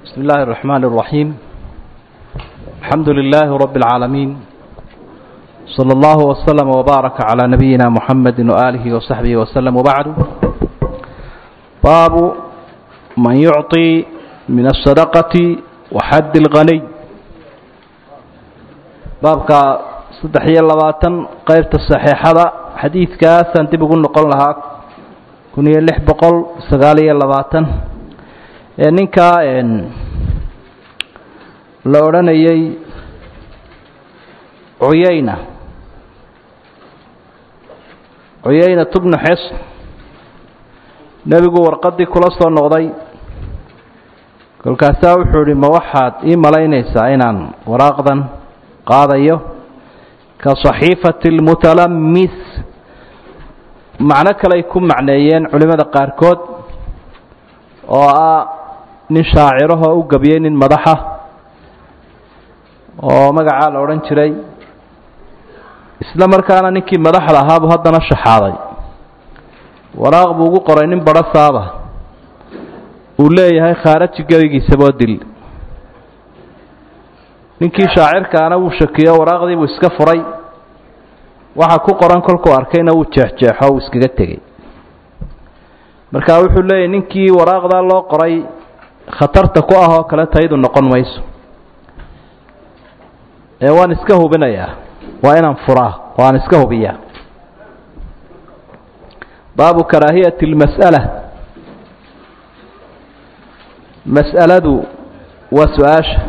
بسم الله الرحمن الرحيم الحمد لله رب العالمين صلى الله وسلم وبارك على نبينا محمد وآله وصحبه وسلم وبعد باب من يعطي من الصدقة وحد الغني بابك صدحية اللباتن قيبت الصحيحة حديث كاسا تبقوا نقول لها كنية لح بقول سغالية اللباتن ninkaa la odhanayay cuyayna cuyayna tubnu xes nebigu warqaddii kula soo noqday kolkaasaa wuxuu idhi ma waxaad ii malaynaysaa inaan waraaqdan qaadayo ka saxiifati almutalamis macno kaley ku macneeyeen culimmada qaarkood oo ah nin shaacirahoo u gabiyey nin madaxa oo magacaa la odhan jiray isla markaana ninkii madaxda ahaabuu haddana shaxaaday waraaq buu ugu qoray nin badho saaba uu leeyahay khaaraji gebigiisaboo dil ninkii shaacirkaana wuu shakiyo waraaqdii buu iska furay waxa ku qoran kolkuu arkayna wuu jeexjeexo uu iskaga tegey marka wuxuu leeyahy ninkii waraaqdaa loo qoray khatarta ku ah oo kale taydu noqon mayso ee waan iska hubinayaa waa inaan furaa oo aan iska hubiyaa baabu karaahiyati اlmas'ala mas'aladu waa su-aasha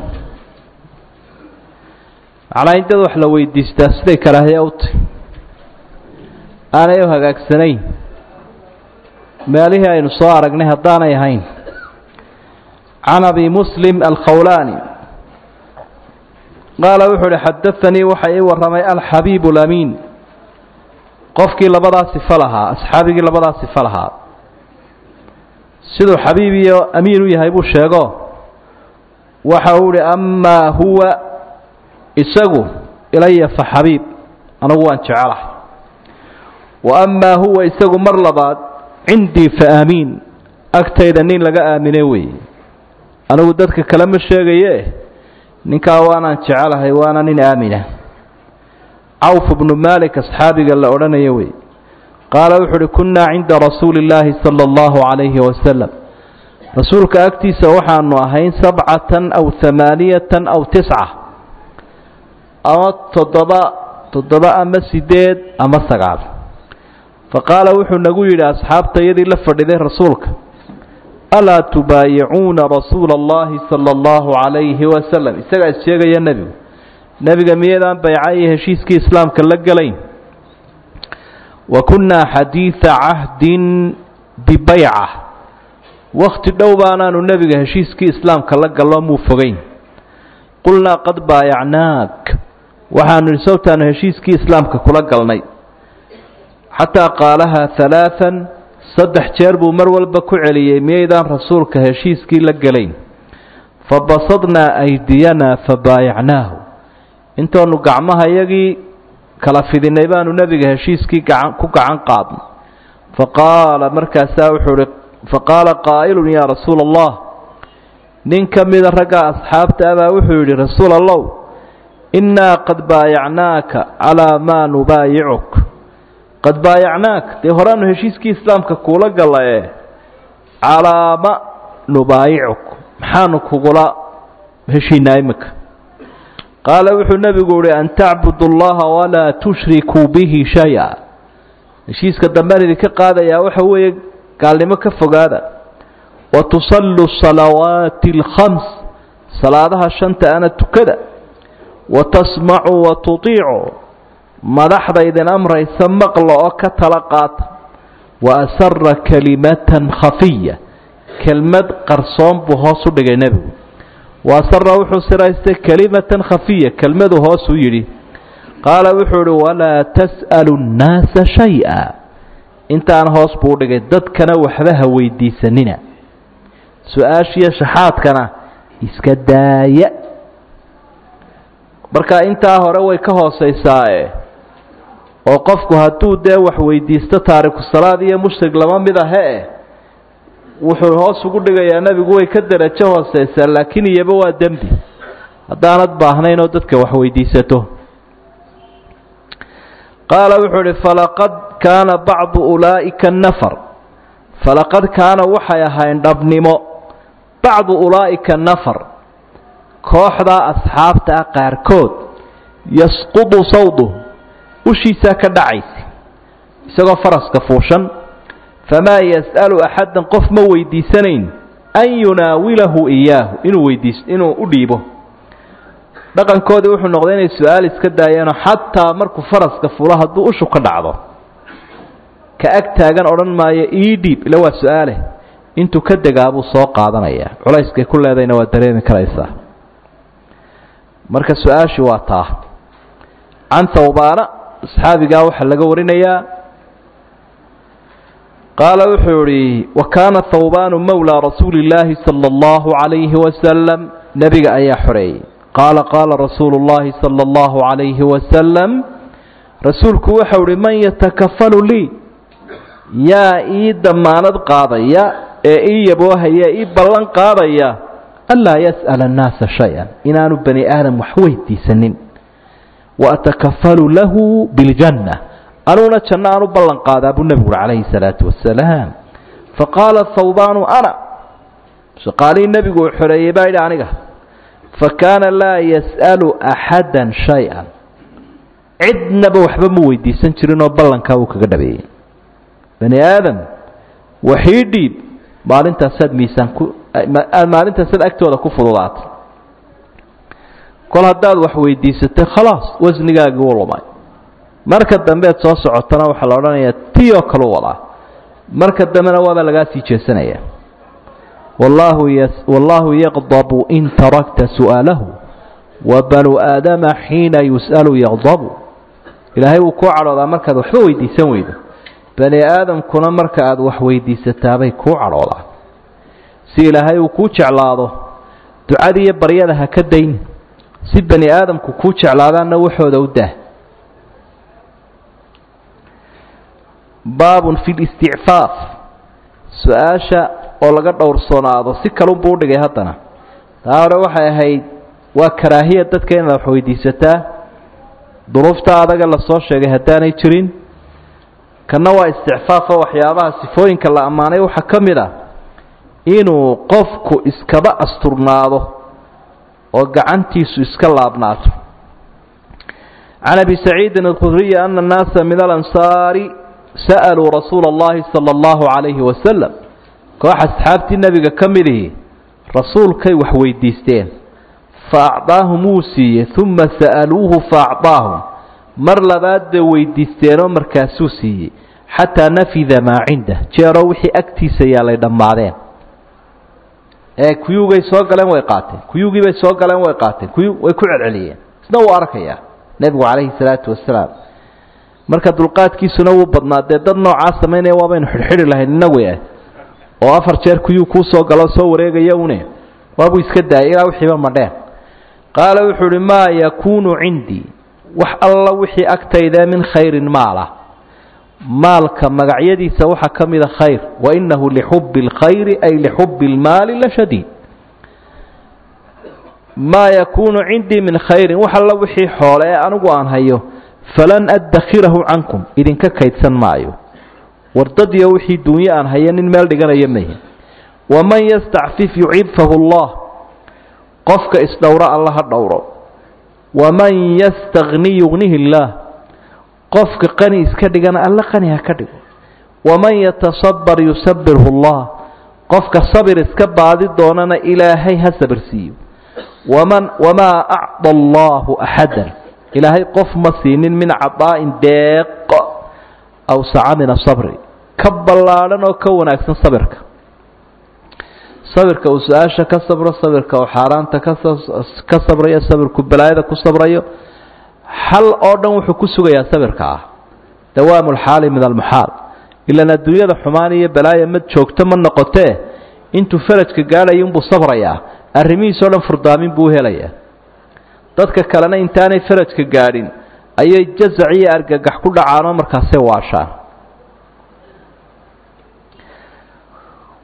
macnaa in dad wax la weydiistaa siday karaahiya u tahy aanay u hagaagsanayn meelihii aynu soo aragnay haddaanay ahayn can abi muslim alkhawlaani qaala wuxuu uhi xadaanii waxa ii warramay alxabiib lamiin qofkii labadaa sifo lahaa asxaabigii labadaa sifo lahaa siduu xabiib iyo amiin u yahay buu sheego waxa uu ihi amaa huwa isagu ilaya fa xabiib anagu waan jecelahay wa amaa huwa isagu mar labaad cindii fa aamiin agtayda nin laga aamine weeye anigu dadka kale ma sheegaye ninkaa waanaan jecelahay waana nin aamina cawf bnu malik asxaabiga la odhanayo wey qaala wuxu uhi kunnaa cinda rasuuli illaahi sala allahu calayhi wasalam rasuulka agtiisa waxaanu ahayn sabcatan aw hamaaniyatan aw tisca ama toddoba toddoba ama sideed ama sagaal faqaala wuxuu nagu yidhi asxaabta iyadii la fadhiday rasuulka alaa tubaayicuuna rasuula allahi sala allahu calayhi wasalam isagaa is sheegaya nebigu nebiga miyadaan bayca iyo heshiiskii islaamka la gelayn wa kunnaa xadiida cahdin bibayca wakhti dhow baanaanu nebiga heshiiskii islaamka la gallo muu fogeyn qulnaa qad baayacnaak waxaanu idhi sawtaanu heshiiskii islaamka kula galnay xataa qaalahaa halaaan saddex jeer buu mar walba ku celiyey miyaydaan rasuulka heshiiskii la gelayn fabasadnaa aydiyanaa fabaayacnaahu intoonu gacmaha iyagii kala fidinay baanu nebiga heshiiskii gacan ku gacan qaadnay faqaala markaasaa wuxuu uhi faqaala qaa'ilun yaa rasuula allah nin ka mida ragga asxaabta abaa wuxuu yidhi rasuul allow innaa qad baayacnaaka calaa maa nubaayicuk qad baayacnaak dee horeanu heshiiskii islaamka kuula gallaye calaama nubaayicuk maxaanu kugula heshiinaa iminka qaala wuxuu nebigu uhi an tacbudu allaha walaa tushrikuu bihi shay-a heshiiska dambean idinka qaadayaa waxa weeye gaalnimo ka fogaada wa tusallu salawaati alkhams salaadaha shanta ana tukada wa tasmacuu wa tutiicu madaxda idin amraysa maqla oo ka tala qaata wa asara kalimatan khafiya kelmad qarsoon buu hoos u dhigay nebigu wa asara wuxuu siraystay kalimatan khafiya kelmaduu hoos u yidhi qaala wuxuu ihi walaa tas'alu nnaasa shay-a intaan hoos buu u dhigay dadkana waxba ha weydiisanina su-aashiyo shaxaadkana iska daaya marka intaa hore way ka hoosaysaae oo qofku hadduu dee wax weydiisto taariku salaad iyo mushrig lama mid ahe wuxuu hoos ugu dhigayaa nebigu way ka derajo hooseysaa laakiin iyaba waa dembi haddaanad baahnayn oo dadka wax weydiisato qaala wuxuu ihi falaqad kaana bacdu ulaa'ika nafar falaqad kaana waxay ahayn dhabnimo bacdu ulaa'ika nafar kooxdaa asxaabta ah qaarkood yasqudu sawduh ushiisaa ka dhacaysa isagoo faraska fuushan famaa yas'alu axaddan qof ma weydiisanayn an yunaawilahu iyaahu inuu weydiis inuu u dhiibo dhaqankoodii wuxuu noqday inay su-aal iska daayeenoo xataa markuu faraska fulo hadduu ushu ka dhacdo ka ag taagan odhan maayo ii dhiib ila waa su-aale intuu ka degaabuu soo qaadanayaa culayskay ku leedayna waa dareemi karaysaa marka su-aashii waa taa can hawbaana asxaabigaa waxaa laga warinayaa qaala wuxuu idhi wa kaana hawbaanu mawlaa rasuuli illaahi sala allahu calayhi wasalam nebiga ayaa xoreeyey qaala qaala rasuulu llaahi sala allahu calayhi wasalam rasuulku waxau ihi man yatakafalu lii yaa ii damaanad qaadaya ee ii yaboohaya ii ballan qaadaya anlaa yas'ala annaasa shay-an inaanu bani aadam wax weydiisanin wa atakafalu lahu biljanna anuguna janno aan u ballan qaadaa buu nebigu uhi calayhi salaatu wasalaam faqaala hawbaanu ana shaqaalihii nebigu uu xoreeyey baa yidhi aniga fakaana laa yas'alu axada shay-an cidnaba waxba ma weydiisan jirin oo ballankaa uu kaga dhabeeyey bani aadam waxii dhiib maalintaasaad miisaan ku maalintaasaad agtooda ku fududaatay kol haddaad wax weydiisatay khalaas wasnigaagii wuu lumay marka dambeed soo socotana waxaa la odhanayaa tiyoo kalu wadaa marka dambena waaba lagaa sii jeesanaya wallaahu ys wallaahu yaqdabu in tarakta su'aalahu wa banu aadama xiina yus'alu yaqdabu ilaahay wuu kuu cadhoodaa markaad waxba weydiisan weydo bani aadamkuna marka aad wax weydiisataabay kuu cadhoodaa si ilaahay uu kuu jeclaado ducadii iyo baryada ha ka dayn si bani aadamku kuu jeclaadaanna waxooda u dah baabun fi listicfaaf su-aasha oo laga dhowrsoonaado si kalunbuu udhigay haddana taa hore waxay ahayd waa karaahiya dadka inaad wax weydiisataa duruufta adaga lasoo sheegay haddaanay jirin kanna waa isticfaafo waxyaabaha sifooyinka la ammaanay waxaa ka mid ah inuu qofku iskaba asturnaado oo gacantiisu iska laabnaato can abi saciidin alkhudriyi ana annaasa min alansaari sa'aluu rasuula اllahi salى اllahu calayhi wasalam koox asxaabtii nebiga ka midihii rasuulkay wax weydiisteen fa acdaahum wuu siiyey uma sa'aluuhu fa acdaahum mar labaad bay weydiisteenoo markaasuu siiyey xataa nafida maa cindah jeeroo wixii agtiisa yaalay dhammaadeen ee kuyugay soo galeen way qaateen kuyugii bay soo galeen way qaateen kuyu way ku celceliyeen isna wuu arkayaa nebigu calayhi salaatu wasalaam marka dulqaadkiisuna wuu badnaa dee dad noocaa samaynaya waabaynu xidhxidhi lahayn inagu eh oo afar jeer kuyuu kuu soo galo soo wareegaya une waabuu iska daayay ilaa wixiiba madheen qaala wuxuu uhi maa yakuunu cindii wax alla wixii agtayda min khayrin maala maalka magacyadiisa waxaa ka mida khayr wa inahu lixubbi اlkhayri ay lixubbi اlmaali la shadiid maa yakuunu cindii min khayrin wax alla wixii xoole ee anigu aan hayo falan addakhirahu cankum idinka kaydsan maayo wardadiyo wixii duunyo aan haya nin meel dhiganaya mahi waman yastacfif yucibfahu allah qofka isdhowro alla ha dhowro waman yastagni yugnihi illaah qofka qani iska dhigana alla qani ha ka dhigo waman yatasabar yusabirhu allah qofka sabir iska baadi doonana ilaahay ha sabirsiiyo waman wamaa acda allahu axadan ilaahay qof ma siinin min cadaa'in deeq awsaca min asabri ka ballaadhan oo ka wanaagsan sabirka sabirka uu su-aasha ka sabro sabirka uu xaaraanta ka sabrayo sabirku balaayada ku sabrayo xal oo dhan wuxuu ku sugayaa sabirka ah dawaamu lxaali min almuxaal ilaan adduunyada xumaan iyo balaaya ma joogto ma noqotee intuu farajka gaadhayo unbuu sabrayaa arrimihiisoo dhan furdaamin buu helayaa dadka kalena intaanay farajka gaadhin ayay jazac iyo argagax ku dhacaanoo markaasay waashaan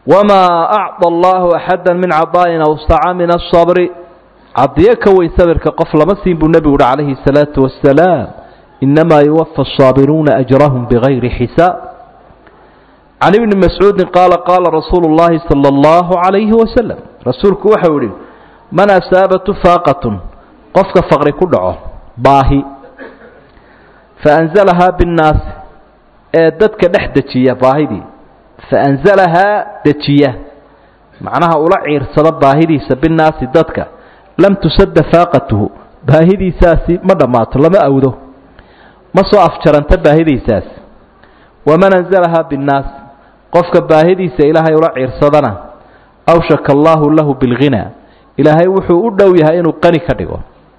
wamaa acطى allahu axada min caطaa'in awsaca min aلصabri cadiyo ka weyn sabirka qof lama siin buu nebigu uhi calayhi الsalaaةu wasalaam inamaa yuwafa الصaabiruuna ajrahum bigayri xisaab can ibni mascuudi qaala qaala rasuulu اllahi salى اllahu عalayhi wasalam rasuulku waxau yihi man asaabatu faaqatun qofka faqri ku dhaco baahi faanzalahaa binnaasi ee dadka dhex dejiya baahidii faanzalahaa dejiya macnaha ula ciirsada baahidiisa binnaasi dadka lam tusadda faaqatuhu baahidiisaasi ma dhammaato lama awdo ma soo afjaranta baahidiisaasi waman anzalahaa binnaas qofka baahidiisa ilaahay ula ciirsadana awshaka allaahu lahu bilghinaa ilaahay wuxuu u dhow yahay inuu qani ka dhigo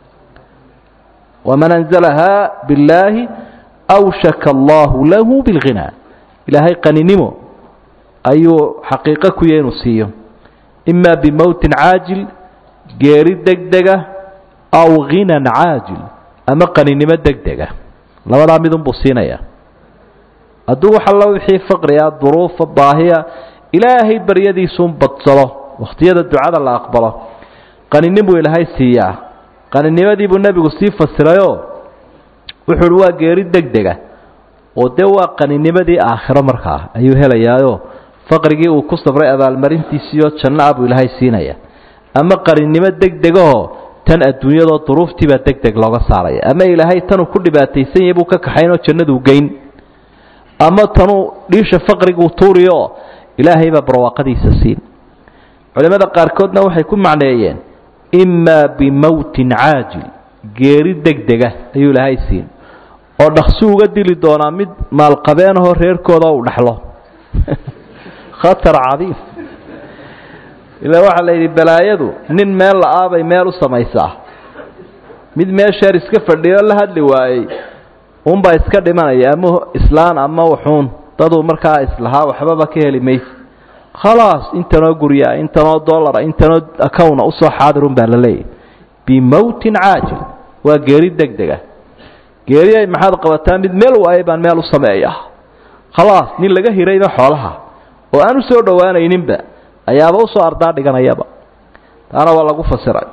waman anzalahaa billaahi awshaka allaahu lahu bilghinaa ilaahay qaninimo ayuu xaqiiqo ku yahy inuu siiyo imaa bimowtin caajil geeri degdega aw ghinan caajil ama qaninimo degdega labadaa midunbuu siinaya hadduu wax alla wixii faqriga duruufa baahiya ilaahay baryadiisuun badsado wakhtiyada ducada la aqbalo qaninimuu ilaahay siiyaa qaninimadiibuu nebigu sii fasirayoo wuxuu uhi waa geeri degdega oo dee waa qaninimadii aakhiro markaa ayuu helayaayoo faqrigii uu ku sabray abaalmarintiisiiyo janno ah buu ilaahay siinaya ama qaninimo degdegahoo tan adduunyadoo duruuftiibaa deg deg looga saaraya ama ilaahay tanuu ku dhibaataysan yahay buu ka kaxaynoo jannaduu geyn ama tanuu dhiisha faqriguu tuuriyo ilaahay baa barwaaqadiisa siin culimmada qaarkoodna waxay ku macneeyeen imaa bimowtin caajil geeri degdega ayuu ilaahay siin oo dhaqsi uga dili doonaa mid maalqabeenahoo reerkooda uu dhaxlo khatar cadiim ilaa waxaa la yidhi balaayadu nin meel la-aabay meel u samaysaa mid meesheer iska fadhiyo la hadli waayey unbaa iska dhimanaya ama islaan ama wuxuun daduu markaa islahaa waxbaba ka heli mayse khalaas intanoo guryaa intanoo dollara intanoo acowna usoo xaadirun baa la leeyahy bimowtin caajil waa geeri degdega geeri maxaad qabataa mid meel waayay baan meel u sameeya khalaas nin laga hirayba xoolaha oo aan u soo dhowaanayninba ayaaba usoo ardaa dhiganayaba taana waa lagu fasiray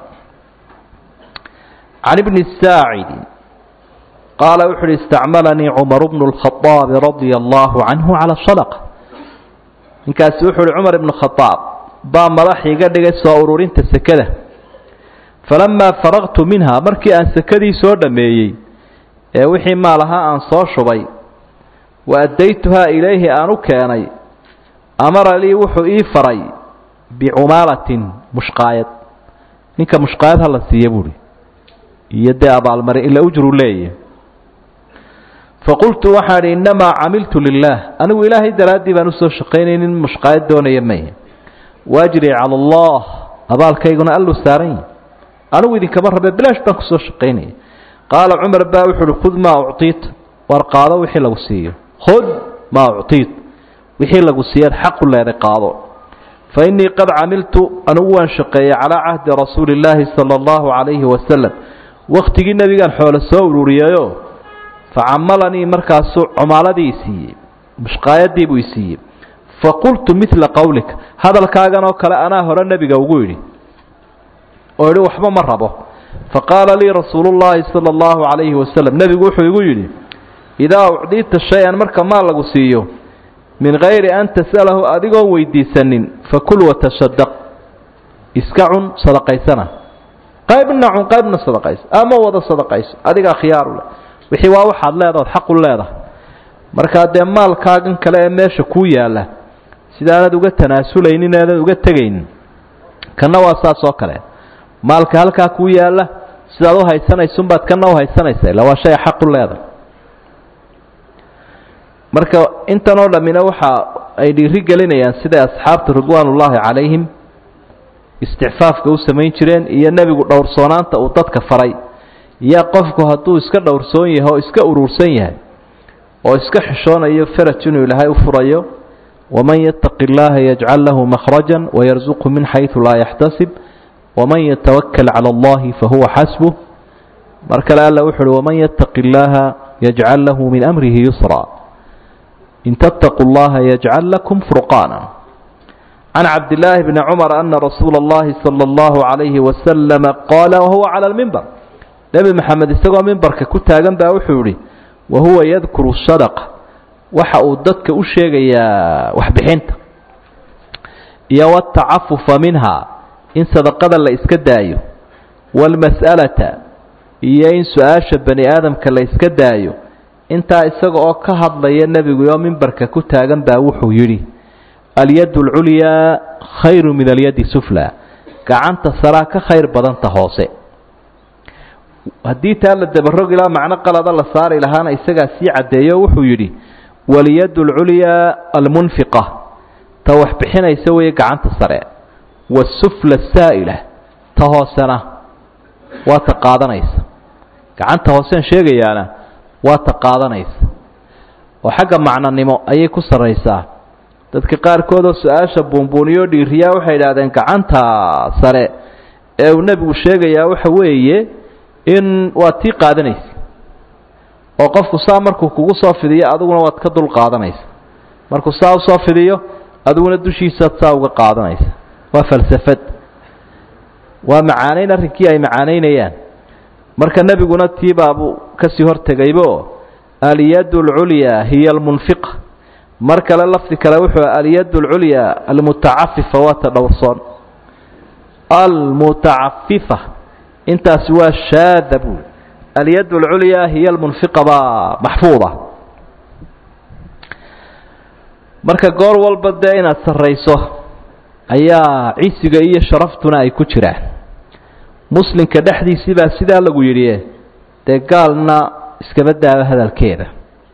can ibni saacidi qaala wuxu uhi istacmalanii cumaru bnu lkhaaabi radia allaahu canhu cala sadaqa ninkaasi wuxuu uhi cumar ibnu khadaab baa madax iga dhigay soo ururinta sekada falamaa faraqtu minha markii aan sekadii soo dhammeeyey ee wixii maal ahaa aan soo shubay wa addaytuhaa ilayhi aan u keenay amara lii wuxuu ii faray bicumaalatin mushqaayad ninka mushqaayad hala siiya buuhi iyo dee abaalmarin ila ujru leeya faqultu waxaan idhi innamaa camiltu lilaah anigu ilaahay daraaddii baan usoo shaqaynaynin mushqaayad doonaya maya waajri cala allah abaalkayguna alluu saaran yahi anigu idinkama rabe bilaash baan kusoo shaqaynaya qaala cumar baa wuxu uhi khud maa uctiita war qaado wixii lagu siiyo khud maa uctiit wixii lagu siiyaad xaqu leeday qaado fa innii qad camiltu anigu waan shaqeeyey calaa cahdi rasuuli illaahi sala allahu calayhi wasalam wakhtigii nebigaan xoole soo ururiyayo facamalanii markaasuu comaaladii i siiyey mushqaayadii buu i siiyey faqultu midla qowlika hadalkaagan oo kale anaa hore nebiga ugu yidhi oo idhi waxba ma rabo faqaala lii rasuulu llaahi sala allahu calayhi wasalam nebigu wuxuu igu yidhi idaa ucdiita shay-an marka maal lagu siiyo min gayri an tas'alahu adigoon weydiisanin fakul watasadaq iska cun sadaqaysana qaybna cun qaybna sadaqayso ama wada sadaqayso adigaa khiyaaru leh wixii waa waxaad leedahood xaqu leedahay markaa dee maalkaagan kale ee meesha kuu yaalla sidaanad uga tanaasulaynin eedan uga tegaynin kanna waa saas oo kale maalka halkaa kuu yaalla sidaad u haysanaysunbaad kana u haysanaysa illa waa shay xaqu leedahay marka intan oo dhammina waxa ay dhiiri gelinayaan siday asxaabta ridwaanullaahi calayhim isticfaafka u samayn jireen iyo nebigu dhowrsoonaanta uu dadka faray iyo qofku hadduu iska dhowrsoon yahay oo iska urursan yahay oo iska xishoonayo faraj inuu ilaahay u furayo waman yattaqi illaaha yajcal lahu makhrajan wayarsuqhu min xaysu laa yaxtasib waman yatawakal cala allahi fahuwa xasbuh mar kale alla wuxu uhi waman yattaqi illaaha yajcal lahu min amrihi yusra in tattaquu llaha yajcal lakum furqaana can cabdillaahi bni cumar ana rasuula اllahi salى اllahu عalayhi wasalama qaala wahuwa cala lmimbar nebi maxamed isagoo mimbarka ku taagan baa wuxuu yihi wahuwa yadkuru sadaqa waxa uu dadka u sheegayaa waxbixinta iyo watacafufa minha in sadaqada la iska daayo waalmas'alata iyo in su-aasha bani aadamka la iska daayo intaa isaga oo ka hadlaya nebigu oo mimbarka ku taagan baa wuxuu yidhi alyad alculyaa khayru min alyadi sufla gacanta saraa ka khayr badanta hoose haddii taa la dabarogi laha macno qalada la saari lahaana isagaa sii caddeeyo wuxuu yidhi walyad alculyaa almunfiqa ta wax bixinaysa weeye gacanta sare wasufla saa'ila ta hoosena waa ta qaadanaysa gacanta hoosean sheegayaana waa ta qaadanaysa oo xagga macnonimo ayay ku sarraysaa dadka qaarkoodoo su-aasha buunbuuniyo dhiiriyaa waxay idhahdeen gacanta sare ee uu nebigu sheegayaa waxa weeye in waad tii qaadanaysa oo qofku saa markuu kugu soo fidiyo adiguna waad ka dul qaadanaysa markuu saa usoo fidiyo adiguna dushiisaad saa uga qaadanaysa waa falsafad waa macaanayn arrinkii ay macaanaynayaan marka nebiguna tiibaabuu kasii hortegaybo alyad alculyaa hiya almunfiqa mar kale lafdi kale wuxuu alyad alculyaa almutacafifa waa ta dhowrsoon almutacafifa intaasi waa shaada buuli alyad alculyaa hiya almunfiqa baa maxfuuda marka goor walba dee inaad sarrayso ayaa cisiga iyo sharaftuna ay ku jiraan muslimka dhexdiisii baa sidaa lagu yidhi dee gaalna iskaba daaba hadalkeeda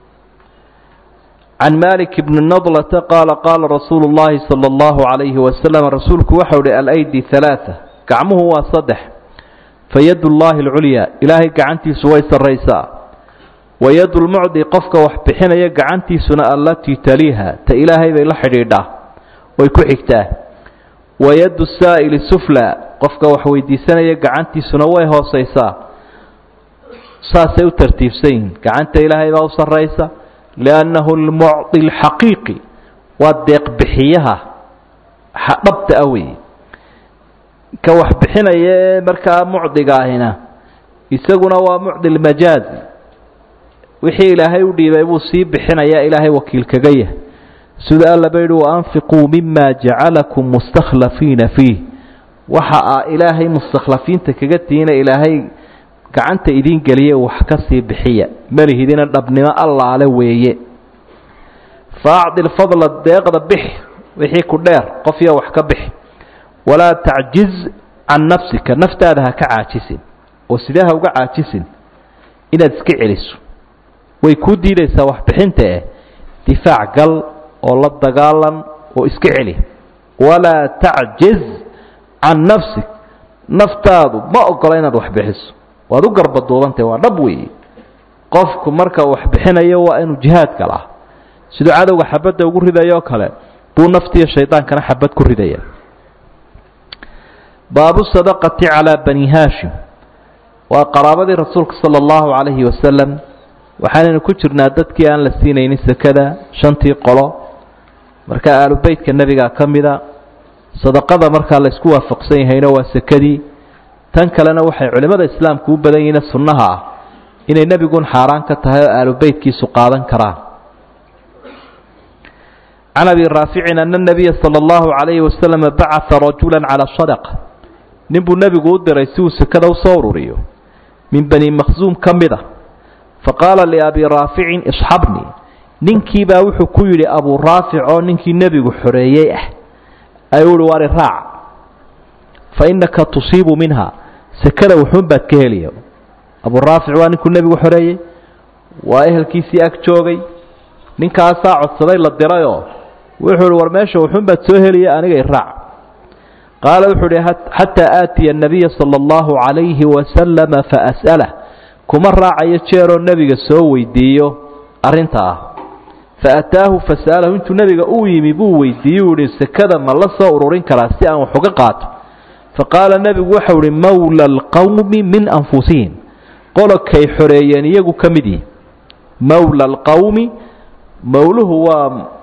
can malik bni nadlata qaala qaala rasuulu llahi sala allahu calayhi wasalam rasuulku waxau uhi alaydi halaaa gacmuhu waa saddex fa yad llahi alculyaa ilaahay gacantiisu way sarraysaa wa yad lmucdi qofka wax bixinaya gacantiisuna allatii taliiha ta ilaahay bay la xidhiidhaa way ku xigtaa wa yaddu saa'ili sufla qofka wax weydiisanaya gacantiisuna way hoosaysaa saasay u tartiibsan yihiin gacanta ilaahay baa u sarraysa liannahu almucdi alxaqiiqi waa deeqbixiyaha dhabta ah weeye ka wax bixinaya ee markaa mucdiga ahina isaguna waa mucdi lmajaazi wixii ilaahay u dhiibay buu sii bixinayaa ilaahay wakiil kaga yahay sida allaba yidhi waanfiquu mima jacalakum mustakhlafiina fiih waxa aa ilaahay mustakhlafiinta kaga tihiina ilaahay gacanta idiin geliye wax ka sii bixiya malihidina dhabnimo allaale weeye fa acdi lfadla deeqda bixi wixii ku dheer qofyo wax ka bixi walaa tacjiz can nafsika naftaada ha ka caajisin oo sidee ha uga caajisin inaad iska celiso way kuu diidaysaa waxbixinta eh difaac gal oo la dagaalan oo iska celi walaa tacjiz can nafsik naftaadu ma ogola inaad wax bixiso waad u garbaduubantahy waa dhab weeye qofku marka wax bixinayo waa inuu jihaad galaa siduu cadowga xabadda ugu ridayoo kale buu naftiiyo shaydaankana xabad ku ridaya baabu sadaqati calaa bani haashim waa qaraabadii rasuulka sala allahu calayhi wasalam waxaanaynu ku jirnaa dadkii aan la siinaynin sekada shantii qolo marka aalubeytka nebigaa ka mida sadaqada markaa laysku waafaqsan yahayna waa sekadii tan kalena waxay culimmada islaamku u badan yihiin sunnaha ah inay nebigun xaaraan ka tahay oo aalubeytkiisu qaadan karaan can abi raaficin ana nabiya sala allahu calayhi wasalam bacaa rajula calaa sadaqa nin buu nebigu u diray si uu sekada usoo ururiyo min bani makhsuum ka mid a faqaala liabi raaficin isxabnii ninkiibaa wuxuu ku yidhi abuu raafic oo ninkii nebigu xoreeyey ah ayuu uhi waari raac fa innaka tusiibu minha sekada wuxuun baad ka heliya abuu raafic waa ninkuu nebigu xoreeyey waa ehelkiisii ag joogay ninkaasaa codsaday la dirayoo wuxuu uhi war meesha wuxuun baad soo heliya aniga i raac qaala wuxuu uhi xataa aatiya anabiya sala allahu calayhi wasalama faas'alah kuma raacayo jeeroo nebiga soo weydiiyo arrinta ah fa ataahu fasa'alahu intuu nebiga uu yimi buu weydiiyey u ihi sekada ma la soo ururin karaa si aan wax uga qaato fa qaala nebigu waxau ihi mawla alqowmi min anfusihim qolokay xoreeyeen iyagu ka mid yihi mawla alqowmi mawluhu waa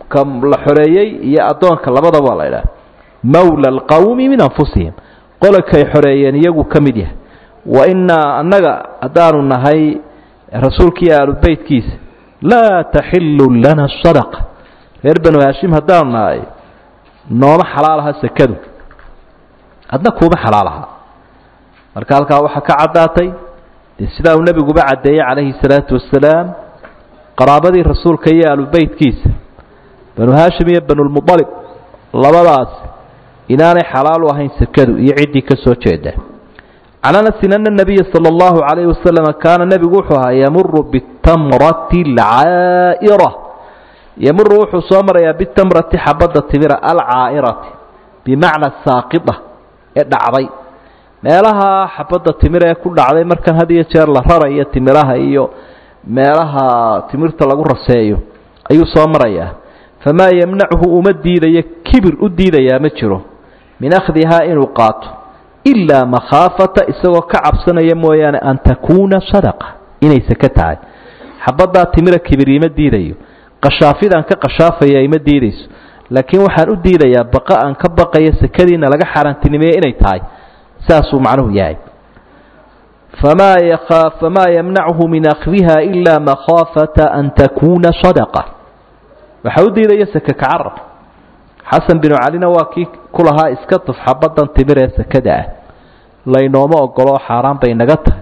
ka la xoreeyey iyo addoonka labadaba waa la idhaha mawla alqawmi min anfusihim qolokay xoreeyeen iyagu ka mid yahay wa innaa annaga haddaanu nahay rasuulkiiyo aalubeytkiisa laa taxilu lana sadaqa reer banu haashim haddaanu nahay nooma xalaal aha sekadu adna kuuma xalaal aha marka halkaa waxaa ka caddaatay dee sidaa uu nebiguba caddeeyey calayhi salaatu wasalaam qaraabadii rasuulka iyo aalubeytkiisa banu haashim iyo banulmualib labadaas inaanay xalaal u ahayn sekadu iyo ciddii ka soo jeeda can anasin ana nabiya sala allahu calayhi wasalam kaana nebigu wuxuu ahaa yamuru bitamrati alcaa'ira yamuru wuxuu soo marayaa bitamrati xabadda timira alcaa'irati bimacna saaqida ee dhacday meelaha xabadda timira ee ku dhacday markan had iyo jeer la rarayo timiraha iyo meelaha timirta lagu raseeyo ayuu soo marayaa famaa yamnachu uma diidayo kibir u diidayaa ma jiro min akhdihaa inuu qaato ilaa makhaafata isagoo ka cabsanaya mooyaane an takuuna sadaqa inay seke tahay xabaddaa timira kibir ima diidayo qashaafidaan ka qashaafaya ima diidayso laakiin waxaan u diidayaa baqa aan ka baqayo sekadiina laga xaaraantinimeeye inay tahay saasuu macnuhu yahay famaa yaa famaa yamnachu min akhdiha ilaa makhaafata an takuuna sadaqa waxaa u diidaya seke kacarab xasan binu calina waa kii ku lahaa iska tuf xabaddan timir ee sekada ah laynooma ogoloo xaaraan bay naga tahay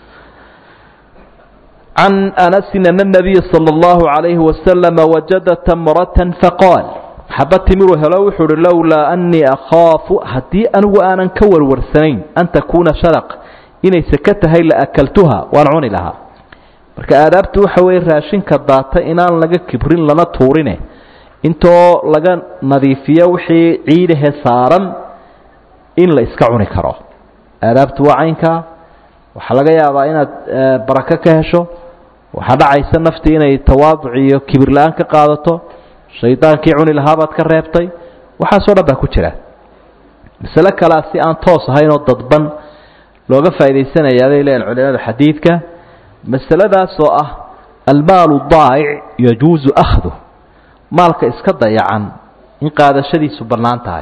can anasin ana nabiya sala allahu calayhi wasalama wajada tamratan faqaal xabad timiruu helo wuxuu uhi lowlaa annii akhaafu haddii anigu aanan ka warwarsanayn an takuuna sadaqa inay seke tahay la akaltuha waan cuni lahaa marka aadaabtu waxa weeye raashinka daata inaan laga kibrin lana tuurine intoo laga nadiifiyo wixii ciidahe saaran in la iska cuni karo aadaabtu waa caynkaa waxaa laga yaabaa inaad barako ka hesho waxaa dhacaysa naftii inay tawaaduc iyo kibir la-aan ka qaadato shaydaankii cuni lahaabaad ka reebtay waxaasoo dhan baa ku jira masale kalea si aan toos ahayn oo dadban looga faa'idaysanayaa bay leeyihin culimada xadiidka masaladaas oo ah almaalu daa'ic yajuusu akhduh maalka iska dayacan in qaadashadiisu bannaan tahay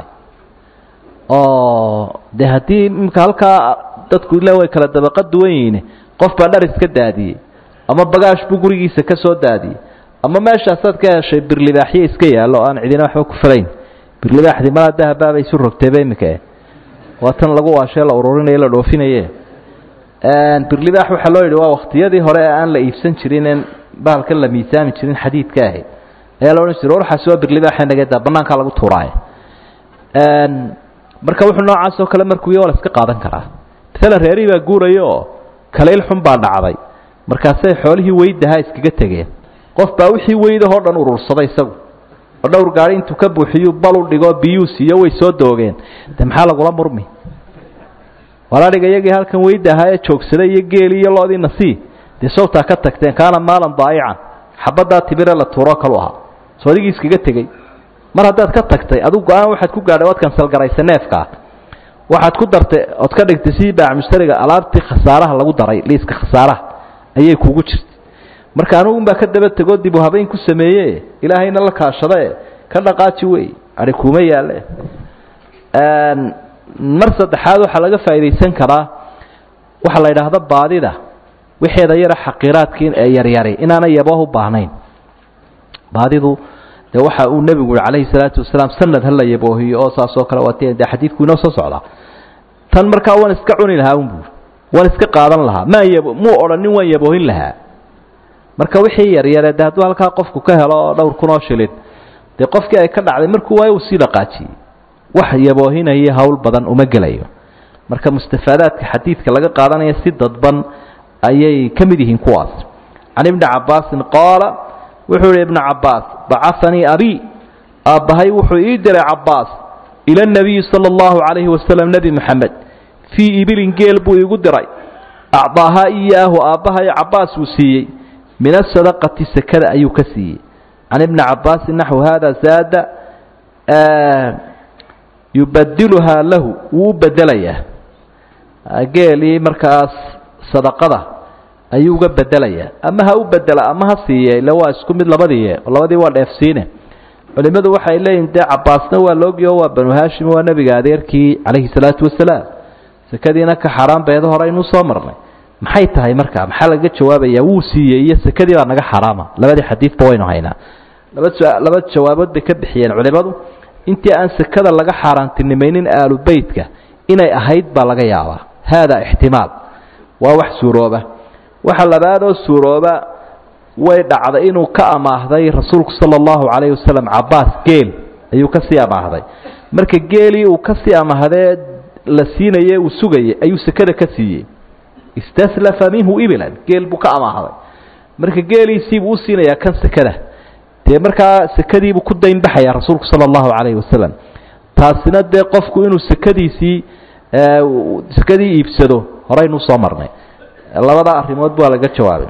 oo dee haddii imika halkaa dadku ila way kala dabaqa duwan yihiin qof baa dhar iska daadiyey ama bagaash buu gurigiisa ka soo daadiyey ama meeshaasaad ka heshay birlibaaxyo iska yaallo aan cidina waxba ku falayn birlibaaxdii malaa dahabbaabay isu rogteeba imika waa tan lagu waashee la ururinayo la dhoofinaye birlibaax waxaa loo yidhi waa waktiyadii hore ee aan la iibsan jirin en bahalkan la miisaami jirin xadiidka ahayd ayaa la odhan jiray warxaasi waa birlibaaxa nageeda bannaankaa lagu tuuraayo marka wuxuu noocaas oo kale markuu iyo waa la iska qaadan karaa masalan reerihii baa guuraya oo kalayl xun baa dhacday markaasay xoolihii weydahaa iskaga tegeen qof baa wixii weydahoo dhan urursaday isagu oo dhowr gaari intuu ka buuxiyuu bal u dhigo biyuu siiyo way soo doogeen de maxaa lagula murmi walaadhiga iyagii halkan weyda ahaa ee joogsaday iyo geeli iyo loodii nasii dee sawtaa ka tagteen kaana maalan daa'ican xabaddaa tibire la tuuro kalu ahaa soo adigii iskaga tegey mar haddaad ka tagtay adigu go-aan waxaad ku gaadhay waad kansalgaraysa neefkaa waxaad ku dartay ood ka dhigtay sidii baac mushtariga alaabtii khasaaraha lagu daray liiska khasaaraha ayay kugu jirtay marka anugu unbaa ka daba tegoo dib u habeyn ku sameeye ilaahayna la kaashadae ka dhaqaaji wey ari kuuma yaalle mar saddexaad waxaa laga faa'iidaysan karaa waxaa la yidhaahda baadida wixeeda yara xaqiiraadkii ee yaryari inaana yabooh u baahnayn baadidu de waxa uu nebigu yihi calayhi salaatu wasalaam sanad hala yaboohiyo oo saas oo kale waat de xadiidku inoo soo socdaa tan markaa waan iska cuni lahaa unbu waan iska qaadan lahaa maa yab muu odhanin waan yaboohin lahaa marka wixii yaryare de hadduu halkaa qofku ka helo dhowr kun oo shilin dee qofkii ay ka dhacday markuu waayo uu sii dhaqaajiyey wax yaboohinaya hawl badan uma gelayo marka mustafaadaadka xadiidka laga qaadanaya si dadban ayay ka mid yihiin kuwaas can ibni cabaasin qaala wuxuu yihi ibna cabaas bacahanii abi aabbahay wuxuu ii diray cabaas ila nabiyi sala allahu calayhi wasalam nebi moxamed fii ibilin geel buu iigu diray acdaahaa iyaahu aabbahay cabaas uu siiyey min asadaqati sekada ayuu ka siiyey can ibni cabaasin naxwu hada zaada yubadiluhaa lahu wuu u bedelayaa geelii markaas sadaqada ayuu uga bedelayaa ama ha u bedela ama ha siiye ille waa isku mid labadii labadii waa dheefsiine culimmadu waxay leeyihin dee cabaasna waa loogiyo waa banu haashim waa nebiga adeerkii calayhi salaatu wasalaam sekadiina ka xaaraan beedo hore aynuu soo marnay maxay tahay markaa maxaa laga jawaabayaa wuu siiyey iyo sekadii baa naga xaraama labadii xadiidba waynu haynaa laba laba jawaabood bay ka bixiyeen culimmadu intii aan sekada laga xaaraantinimaynin aalu beytka inay ahayd baa laga yaabaa haadaa ixtimaal waa wax suurooba waxa labaadoo suurooba way dhacday inuu ka amaahday rasuulku sala allahu calayhi wasalam cabaas geel ayuu kasii amaahday marka geelii uu kasii amahdee la siinaye uu sugayay ayuu sekada ka siiyey istaslafa minhu ibilan geel buu ka amaahday marka geeliisiibuu u siinayaa kan sekada dee markaa sekadiibuu ku daynbaxaya rasuulku sala allahu calayhi wasalam taasina dee qofku inuu sekadiisii sekadii iibsado horeynuu soo marnay labada arrimood baa laga jawaabay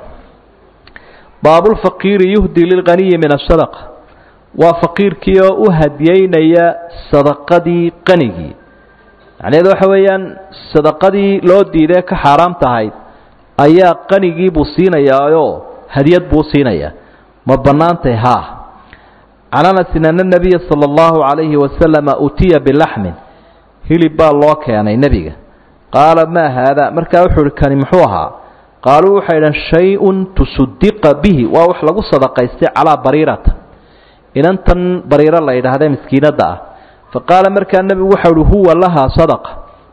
baabulfaqiiri yuhdi lilqaniyi min asadaqa waa faqiirkii oo u hadiyeynaya sadaqadii qanigii macnaheedu waxa weeyaan sadaqadii loo diidee ka xaaraam tahayd ayaa qanigii buu siinayaayoo hadiyad buu siinayaa ma bannaantay haa can anasin ana nabiya sala allahu calayhi wasalama utiya bilaxmin hilib baa loo keenay nebiga qaala maa haada markaa wuxuu uhi kani muxuu ahaa qaaluu waxay idhan shay-un tusudiqa bihi waa wax lagu sadaqaystay calaa bariirata inantan bariiro la yidhaahdee miskiinadda ah fa qaala markaa nebigu waxau uhi huwa lahaa sadaqa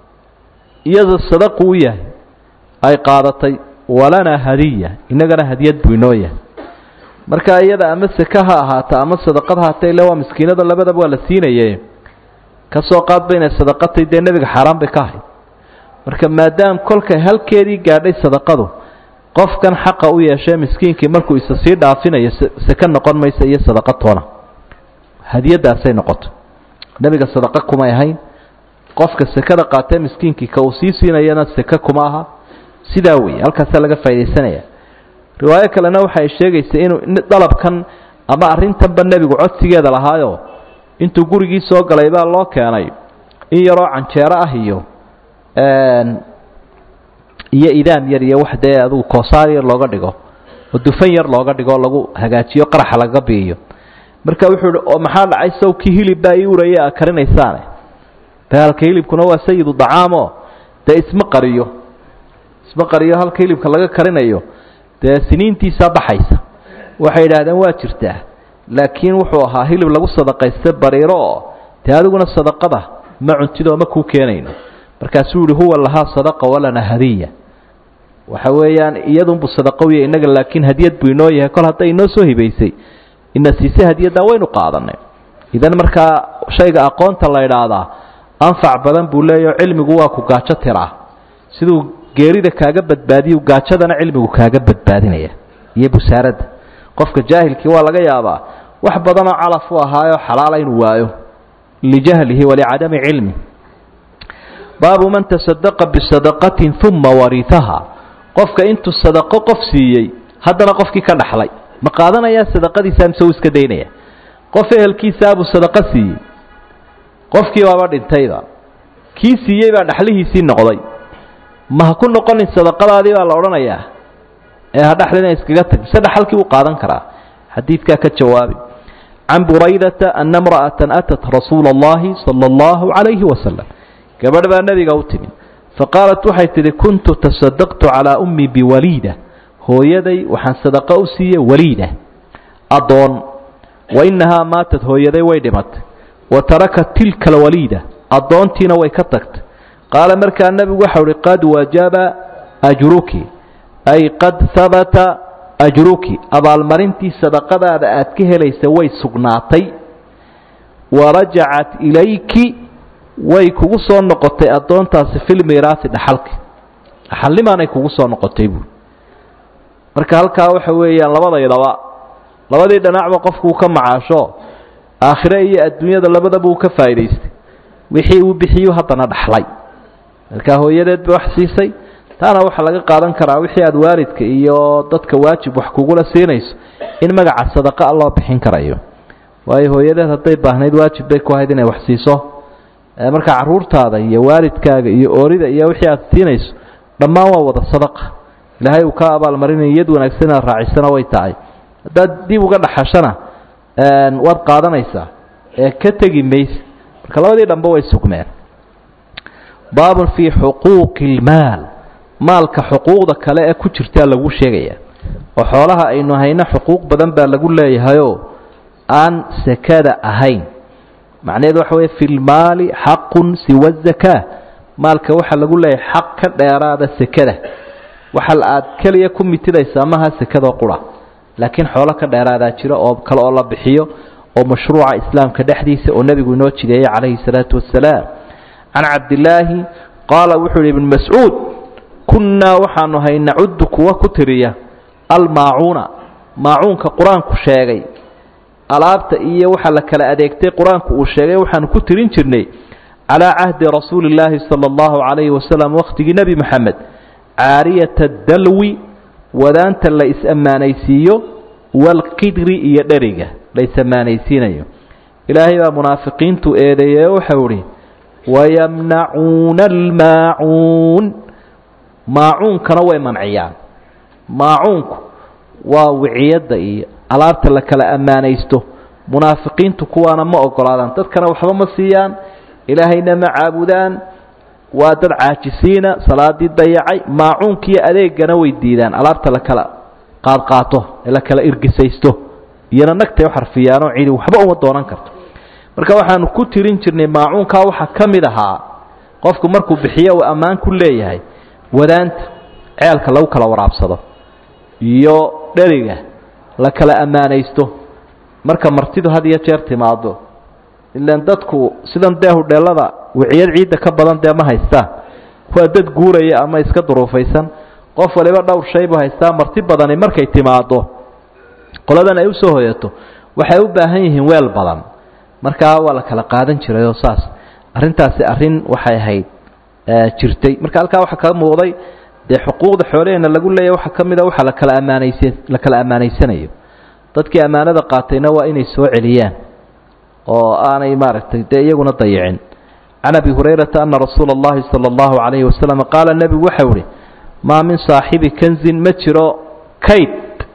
iyada sadaqu u yahay ay qaadatay walanaa hadiya innagana hadiyad buu inoo yahay marka iyada ama seke ha ahaata ama sadaqad haata ile waa miskiinada labadaba waa la siinaye ka soo qaadba inay sadaqatay dee nebiga xaaraan bay ka ahayd marka maadaam kolkay halkeedii gaadhay sadaqadu qofkan xaqa u yeeshee miskiinkii markuu isa sii dhaafinayo seke noqon maysa iyo sadaqa toona hadiyadaasay noqoto nebiga sadaqa kumay ahayn qofka sekada qaatee miskiinkii ka uu sii siinayana seke kuma aha sidaa weeye halkaasaa laga faa'idaysanaya riwaayo kalena waxay sheegaysa inuu dalabkan ama arrintanba nebigu codsigeeda lahaayo intuu gurigii soo galay baa loo keenay in yaroo canjeero ah iyo iyo idaam yar iyo wax dee adugu koosaar yar looga dhigo oo dufan yar looga dhigo lagu hagaajiyo qaraxa laga biiyo marka wuxuu hi oo maxaa dhacay sawkii hilib baa ii uraya a karinaysaane dagaalka hilibkuna waa sayidu dacaamo dee isma qariyo isma qariyo halka hilibka laga karinayo dee siniintiisaa baxaysa waxay yidhaahdeen waa jirtaa laakiin wuxuu ahaa hilib lagu sadaqaysta bariiro oo dee adiguna sadaqada ma cuntidoo ma kuu keenayno markaasuu yihi huwa lahaa sadaqa walana hadiya waxa weeyaan iyadunbu sadaqo wiya innaga laakiin hadiyad buu inoo yahay kol hadday inoo soo hibaysay ina siise hadiyaddan waynu qaadanay idan markaa shayga aqoonta la idhaahdaa anfac badan buu leeyaho cilmigu waa ku gaajo tiraa siduu geerida kaaga badbaadiyu gaajadana cilmigu kaaga badbaadinaya iyo busaaradda qofka jaahilkii waa laga yaabaa wax badanoo calaf u ahaayo xalaala inuu waayo lijahlihi walicadami cilmi baabu man tasadaqa bisadaqatin uma wariaha qofka intuu sadaqo qof siiyey haddana qofkii ka dhaxlay ma qaadanayaa sadaqadiisa mise uu iska daynaya qof ehelkiisaabuu sadaqo siiyey qofkii baaba dhintayba kii siiyey baa dhaxlihiisii noqday ma ha ku noqonin sadaqadaadii baa la odhanayaa ee ha dhaxlina iskaga tag mise dhaxalkii uu qaadan karaa xadiidkaa ka jawaabi can buraydata ana imra'atan atat rasuula allahi sala allahu calayhi wasalam gabadh baa nebiga u timid faqaalat waxay tidhi kuntu tasadaqtu calaa ummii biwaliida hooyaday waxaan sadaqo u siiyey waliida addoon wa innahaa maatad hooyaday way dhimatay wa tarakat tilka alwaliida addoontiina way ka tagtay qaala markaa nebigu waxau uhi qad wajaba ajruki ay qad habata ajruki abaalmarintii sadaqadaada aad ka helaysa way sugnaatay warajacat ilayki way kugu soo noqotay addoontaasi filmiraasi dhaxalki dhaxalnimaanay kugu soo noqotay buui marka halkaa waxa weeyaan labadaydaba labadii dhinacba qofkuu ka macaasho aakhire iyo adduunyada labadaba uu ka faa'idaystay wixii uu bixiyu haddana dhaxlay markaa hooyadeed ba wax siisay taana waxaa laga qaadan karaa wixii aada waalidka iyo dadka waajib wax kugula siinayso in magaca sadaqa a loo bixin karayo waayo hooyadeed hadday baahnayd waajib bay ku ahayd inay wax siiso markaa caruurtaada iyo waalidkaaga iyo oorida iyo wixii aad siinayso dhammaan waa wada sadaqa ilaahay uu ka abaalmarinaya iyad wanaagsan inaad raacisana way tahay haddaad dib uga dhaxashana waad qaadanaysaa ee ka tegi mayse marka labadii dhanbe way sugmeen baabun fii xuquuqi ilmaal maalka xuquuqda kale ee ku jirtaa lagu sheegaya oo xoolaha aynu hayno xuquuq badan baa lagu leeyahayoo aan sakada ahayn macnaheedu waxa weye fi lmaali xaqun siwa zakaa maalka waxaa lagu leeyahay xaq ka dheeraada sekada waxa aad keliya ku mitidaysaa maha sekadoo qura laakiin xoolo ka dheeraadaa jiro oo kale oo la bixiyo oo mashruuca islaamka dhexdiisa oo nebigu inoo jideeyey calayhi salaatu wasalaam can cabdilaahi qaala wuxuu yihi ibn mascuud kunnaa waxaanu hay nacuddu kuwa ku tiriya almaacuuna maacuunka qur-aanku sheegay alaabta iyo waxa la kala adeegtay qur-aanku uu sheegay waxaanu ku tirin jirnay calaa cahdi rasuuli illaahi sala allahu calayhi wasalam wakhtigii nebi moxamed caariyata dalwi wadaanta la is-ammaanaysiiyo waalqidri iyo dheriga la is-ammaanaysiinayo ilaahay baa munaafiqiintu eedeeye waxau ihi wayamnacuuna almaacuun maacuunkana way manciyaan maacuunku waa wiciyadda iyo alaabta la kala ammaanaysto munaafiqiintu kuwaana ma ogolaadaan dadkana waxba ma siiyaan ilaahayna ma caabudaan waa dad caajisiina salaadii dayacay maacuunkiiyo adeegana way diidaan alaabta la kala qaadqaato ee la kala irgisaysto iyona nagtay u xarfiyaanoo cidi waxba uma doonan karto marka waxaanu ku tirin jirnay maacuunkaa waxaa ka mid ahaa qofku markuu bixiyo uu ammaan ku leeyahay wadaanta ceelka lagu kala waraabsado iyo dheriga la kala ammaanaysto marka martidu had iyo jeer timaado ilaan dadku sidan dee hudheelada wiciyad ciidda ka badan dee ma haystaan waa dad guuraya ama iska duruufaysan qof waliba dhowr shay buu haystaa marti badani markay timaado qoladan ay usoo hoyato waxay u baahan yihiin weel badan markaa waa la kala qaadan jiray oo saas arrintaasi arrin waxay ahayd jirtay marka halkaa waxaa kaga muuqday dee xuquuqda xoolaheena lagu leeyahy waxaa ka mid a waxa lakala ammaanaysa la kala ammaanaysanayo dadkii ammaanada qaatayna waa inay soo celiyaan oo aanay maaragtay dee iyaguna dayicin can abi hurayrata ana rasuula اllahi salى اllahu calayhi wasalam qaala nebigu waxau ihi maa min saaxibi kanzin ma jiro kayd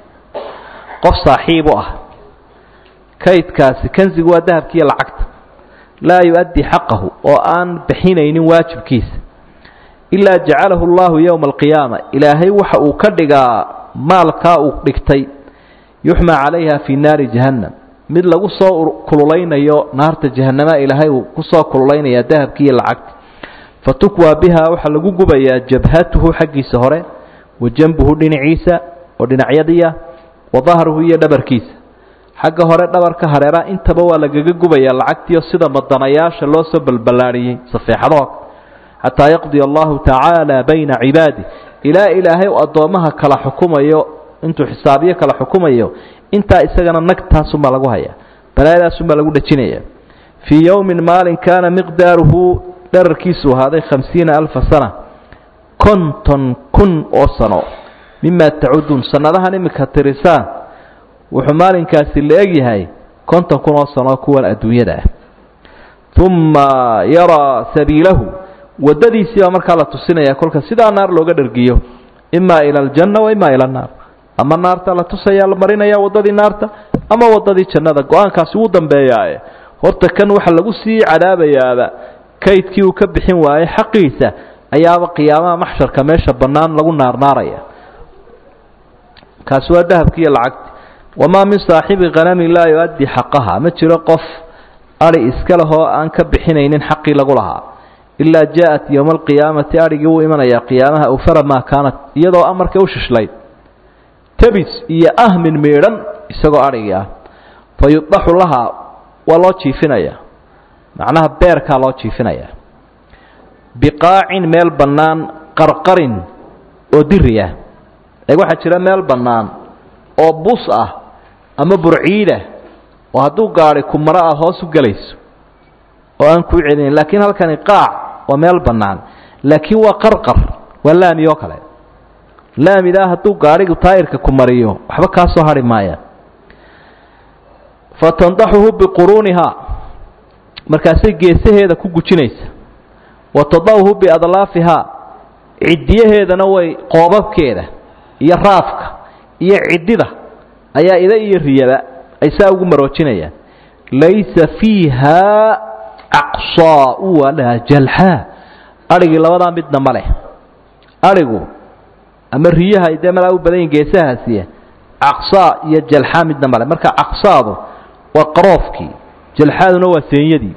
qof saaxiib u ah kaydkaasi kanzigu waa dahabkiiyo lacagta laa yu-addi xaqahu oo aan bixinaynin waajibkiisa ilaa jacalahu allahu yowma alqiyaama ilaahay waxa uu ka dhigaa maalkaa uu dhigtay yuxmaa calayha fii naari jahannam mid lagu soo kululaynayo naarta jahanama ilaahay uu kusoo kululaynaya dahabkiiyo lacagta fatukwaa biha waxaa lagu gubayaa jabhatuhu xaggiisa hore wa janbuhu dhinaciisa oo dhinacyadiya wa dahruhu iyo dhabarkiisa xagga hore dhabarka hareeraha intaba waa lagaga gubayaa lacagtiio sida madanayaasha loo soo balballaadhiyey safeexadoo xataa yaqdiya allahu tacaala bayna cibaadi ilaa ilaahay uu addoommaha kala xukumayo intuu xisaabiyo kala xukumayo intaa isagana nagtaasunbaa lagu hayaa balaayadaasunbaa lagu dhejinaya fii yowmin maalin kaana miqdaaruhu dherarkiisu ahaaday khamsiina alfa sana konton kun oo sano mimaa tacuduun sannadahan iminka tirisaan wuxuu maalinkaasi la egyahay konton kun oo sano kuwan adduunyada ah uma yaraa sabiilahu waddadiisii baa markaa la tusinaya kolka sidaa naar looga dhergiyo imaa ila aljanna wa imaa ila annaar ama naarta la tusaya la marinaya waddadii naarta ama waddadii jannada go-aankaasi wuu dambeeyaaye horta kan waxa lagu sii cadaabayaaba kaydkii uu ka bixin waayey xaqiisa ayaaba qiyaamaha maxsharka meesha bannaan lagu naarnaaraya kaasi waa dahabki iyo lacagti wamaa min saaxibi khanami laa yu-addi xaqaha ma jiro qof ari iska lehoo aan ka bixinaynin xaqii lagu lahaa ilaa jaa-at yowma alqiyaamati arigii wuu imanayaa qiyaamaha awfara maa kaanat iyadoo amarkay u shishlayd tabis iyo ahmin miidhan isagoo arigii ah fa yudaxu lahaa waa loo jiifinaya macnaha beerkaa loo jiifinaya biqaacin meel bannaan qarqarin oo diri ah eeg waxaa jira meel bannaan oo bus ah ama burciidah oo hadduu gaadi kumaro ah hoos u gelayso oo aan kuu celinayn laakiin halkani qaac waa meel bannaan laakiin waa qarqar waa laami oo kale laamidaa hadduu gaadhigu taayirka ku mariyo waxba kaa soo hadhi maaya fa tandaxuhu biquruunihaa markaasay geesaheeda ku gujinaysa wa tadacuhu biadlaafihaa ciddiyaheedana way qoobabkeeda iyo raafka iyo ciddida ayaa ida iyo riyaba ay saa ugu maroojinayaan laysa fiiha caqsaau walaa jalxaa adhigii labadaa midna ma leh adhigu ama riyaha ay dee malaa u badan yihin geesahaasiya caqsaa iyo jalxaa midna male marka caqsaadu waa qaroofkii jalxaaduna waa seenyadii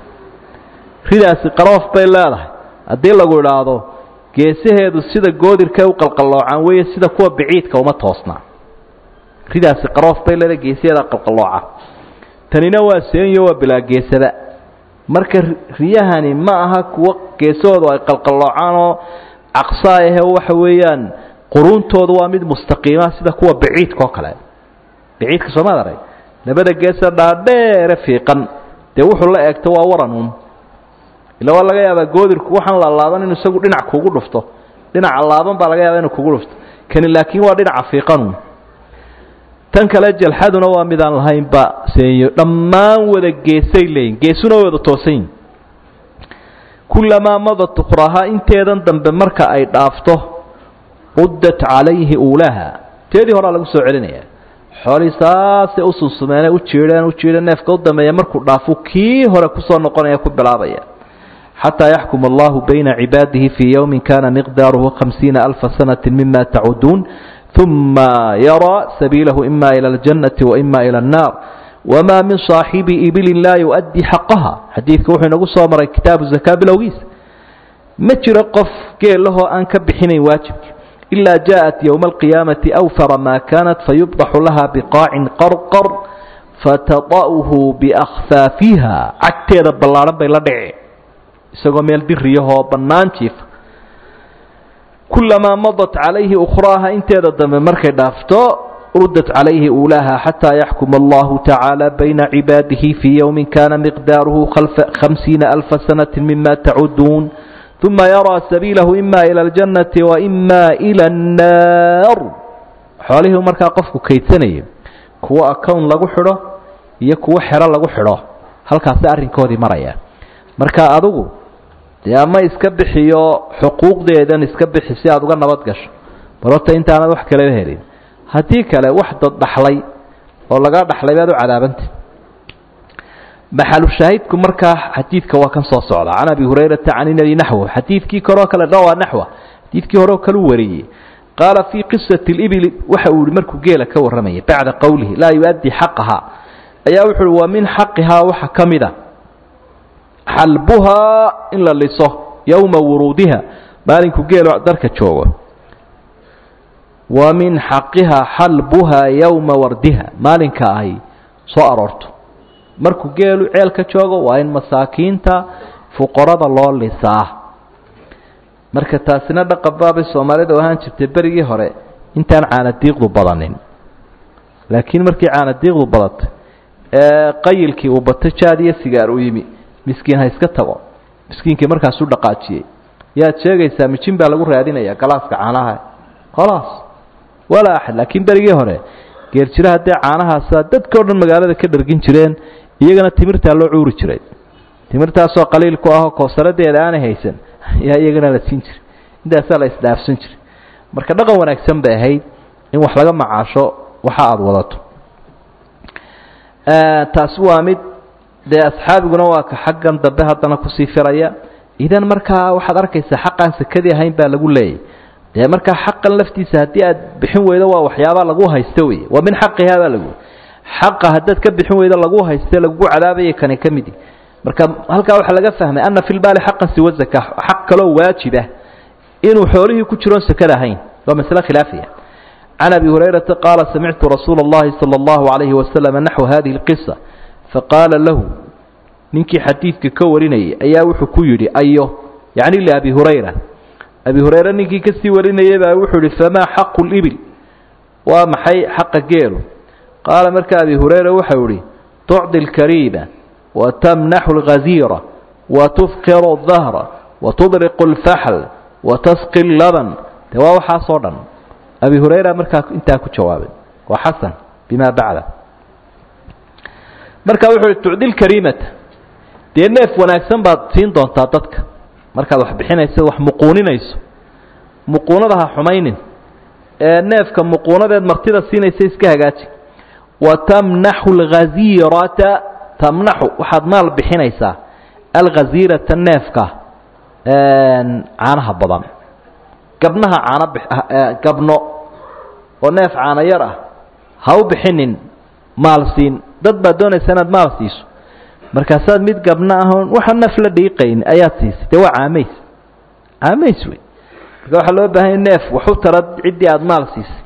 ridaasi qaroof bay leedahay haddii lagu idhaahdo geesaheedu sida goodirkay u qalqalloocaan weeye sida kuwa biciidka uma toosnaa ridaasi qaroof bay leedahay geesaheeda qalqallooca tanina waa seenyo waa bilaa geesada marka riyahani ma aha kuwo geesahoodu ay qalqalloocaan oo caqsaa ahe waxa weeyaan quruuntoodu waa mid mustaqiima sida kuwa biciidka oo kale biciidka soomaad arag labada geesa dhaadheere fiiqan dee wuxuu la eegto waa waranuun ila waa laga yaabaa goodirku waxaan la laaban inu isagu dhinac kugu dhufto dhinaca laaban baa laga yaaba inuu kugu dhufto kani laakiin waa dhinaca fiiqanuun tan kale jalxaduna waa midaan lahaynba seenyo dhammaan wada geesay leeyihin geesuna wada toosanyihin kulamaa madat ukhrahaa inteedan dambe marka ay dhaafto ruddat calayhi uulaha teedii horaa lagu soo celinaya xoolihii saasay u sunsumeenay u jiidheen u jiidheen neefka u dambeeya markuu dhaafo kii hore kusoo noqonaya ku bilaabaya xataa yaxkuma allahu bayna cibaadihi fii yowmin kana miqdaaruhu hamsiina alfa sanati mima tacuduun uma yaraa sabiilahu ima ila aljannati waima ila annaar wma min صaaxibi ibilin laa yuؤdii xaqaha xadiidka wuxuu inagu soo maray kitaabu zakaa bilowgiisa ma jiro qof geelahoo aan ka bixinayn waajibka ilaa jaءat ywma اlqiyaamati awfara ma kanat fayubdaxu laha biqaacin qarqar fatada'hu biakhfaafiha cagteeda ballaadhan bay la dhici isagoo meel diriyahoo bannaan jiifa kulamaa madat calayhi ukhraaha inteeda dambe markay dhaafto rudت عalayhi uulaaha xatىa yaxkuma allahu tacaalى bayna cibaadihi fii ywmi kana miqdaaruhu hamsiina alfa sanaة mima tacuduun ثuma yaraa sabiilahu ima ilى اljannati waima ilى الnaar xoolihii markaa qofku kaydsanayay kuwo acown lagu xidho iyo kuwo xero lagu xidho halkaasi arrinkoodii maraya marka adigu dee ama iska bixiyo xuquuqdeedan iska bixi si aad uga nabad gasho barota intaanad wax kaleba helin haddii kale wax dad dhaxlay oo lagaa dhaxlay baad u cadaabantay maxalu shaahidku markaa xadiidka waa kan soo socda can abi hurayrata can inabi naxwo xadiidkii koroo kale dha waa naxwa xadiidkii horeo kale u wariyey qaala fii qisati libili waxa uu yihi markuu geela ka warramayay bacda qowlihi laa yu-addi xaqahaa ayaa wuxu uhi wa min xaqihaa waxa ka mid a xalbuhaa in la liso yowma wuruudiha maalinku geelo darka joogo wa min xaqihaa xalbuhaa yowma wardiha maalinka ay soo aroorto markuu geelu ceelka joogo waa in masaakiinta fuqarada loo lisaa marka taasina dhaqan baabay soomaalida u ahaan jirtay berigii hore intaan caanadiiqdu badanin laakiin markii caanadiiqdu badatay ee qayilkii uu bato jaad iyo sigaar u yimi miskiin ha iska tago miskiinkii markaasuu dhaqaajiyey yaad sheegaysaa mijin baa lagu raadinaya galaaska caanaha khalaas walaa axad laakiin berigii hore geerjiraha dee caanahaasa dadka o dhan magaalada ka dhargin jireen iyagana timirtaa loo cuuri jiray timirtaasoo qaliil ku ahoo koosaradeeda aanay haysan ayaa iyagana la siin jiray intaasaa la isdhaafsan jiray marka dhaqan wanaagsan bay ahayd in wax laga macaasho waxa aada wadato taasi waa mid dee asxaabiguna waa ka xaggan dambe haddana kusii firaya idan markaa waxaad arkaysaa xaqaan sakadii ahayn baa lagu leeyay dee markaa xaqan laftiisa haddii aad bixin weydo waa waxyaabaa lagu haysto wey waa min xaqihaa baa lagu xaqa haddaad ka bixin weydo lagu hayste lagugu cadaabaya kani ka midi marka halkaa waxaa laga fahmay ana fi lbaali xaqan siwa zaka xaq kaloo waajibah inuu xoolihii ku jiroon sakada ahayn waa masle khilaafiya can abi hurayrata qaala samictu rasuula اllahi salى اllahu alayhi wasalam naxwu hadihi اlqisa faqaala lahu ninkii xadiidka ka warinayay ayaa wuxuu ku yidhi ayo yacni liabi hurayra abi hurayre ninkii kasii warinayay baa wuxuu yihi famaa xaqu libil waa maxay xaqa geelu qaala marka abi hurayra waxau ihi tucdi lkariima watamnaxu lghaziira watufqiru dahra watudriqu lfaxl watasqi laban de waa waxaasoo dhan abi hurayra markaa intaa ku jawaabay waa xasan bima bacda marka wuxuu ihi tucdi lkariimata dee neef wanaagsan baad siin doontaa dadka markaad wax bixinayso wax muquuninayso muquunada ha xumaynin ee neefka muquunadeed martida siinaysa iska hagaaji wa tamnaxu alghaziirata tamnaxu waxaad maal bixinaysaa alghaziirata neefka caanaha badan gabnaha caano gabno oo neef caano yar ah ha u bixinin maal siin dad baad doonaysa inaad maal siiso markaasaad mid gabno ahoon waxa naf la dhiiqayn ayaad siisay dee waa caamays caamays wey marka waxaa loo baahanya neef waxu tara ciddii aada maal siisay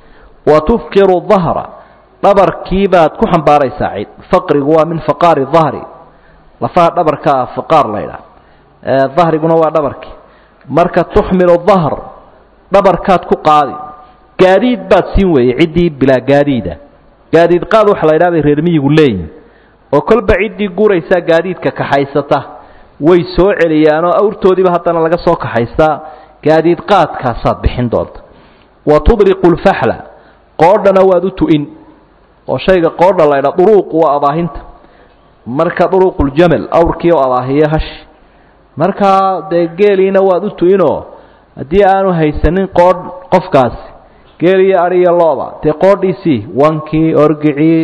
wa tufqiru dahra dhabarkii baad ku xambaaraysaa cid faqrigu waa min faqaari dahri lafaha dhabarka ah faqaar la ydhaha dahriguna waa dhabarkii marka tuxmilu dahr dhabarkaad ku qaadi gaadiid baad siin weeyey ciddii bilaa gaadiida gaadiid qaad waxa la ydhaha bay reer miyigu leeyihin oo kolba ciddii guraysaa gaadiidka kaxaysata way soo celiyaanoo awrtoodiiba haddana laga soo kaxaystaa gaadiid qaadkaasaad bixin doonta wa tudriqu lfaxla qoodhana waad u tu-in oo shayga qoodha laydha duruuqu waa abaahinta marka duruuquljamal awrkii oo abaahiyo hashi markaa dee geeliina waad u tu-inoo haddii aanu haysanin qoodh qofkaasi geel iyo adhi iyo looba dee qoodhiisii wankii orgicii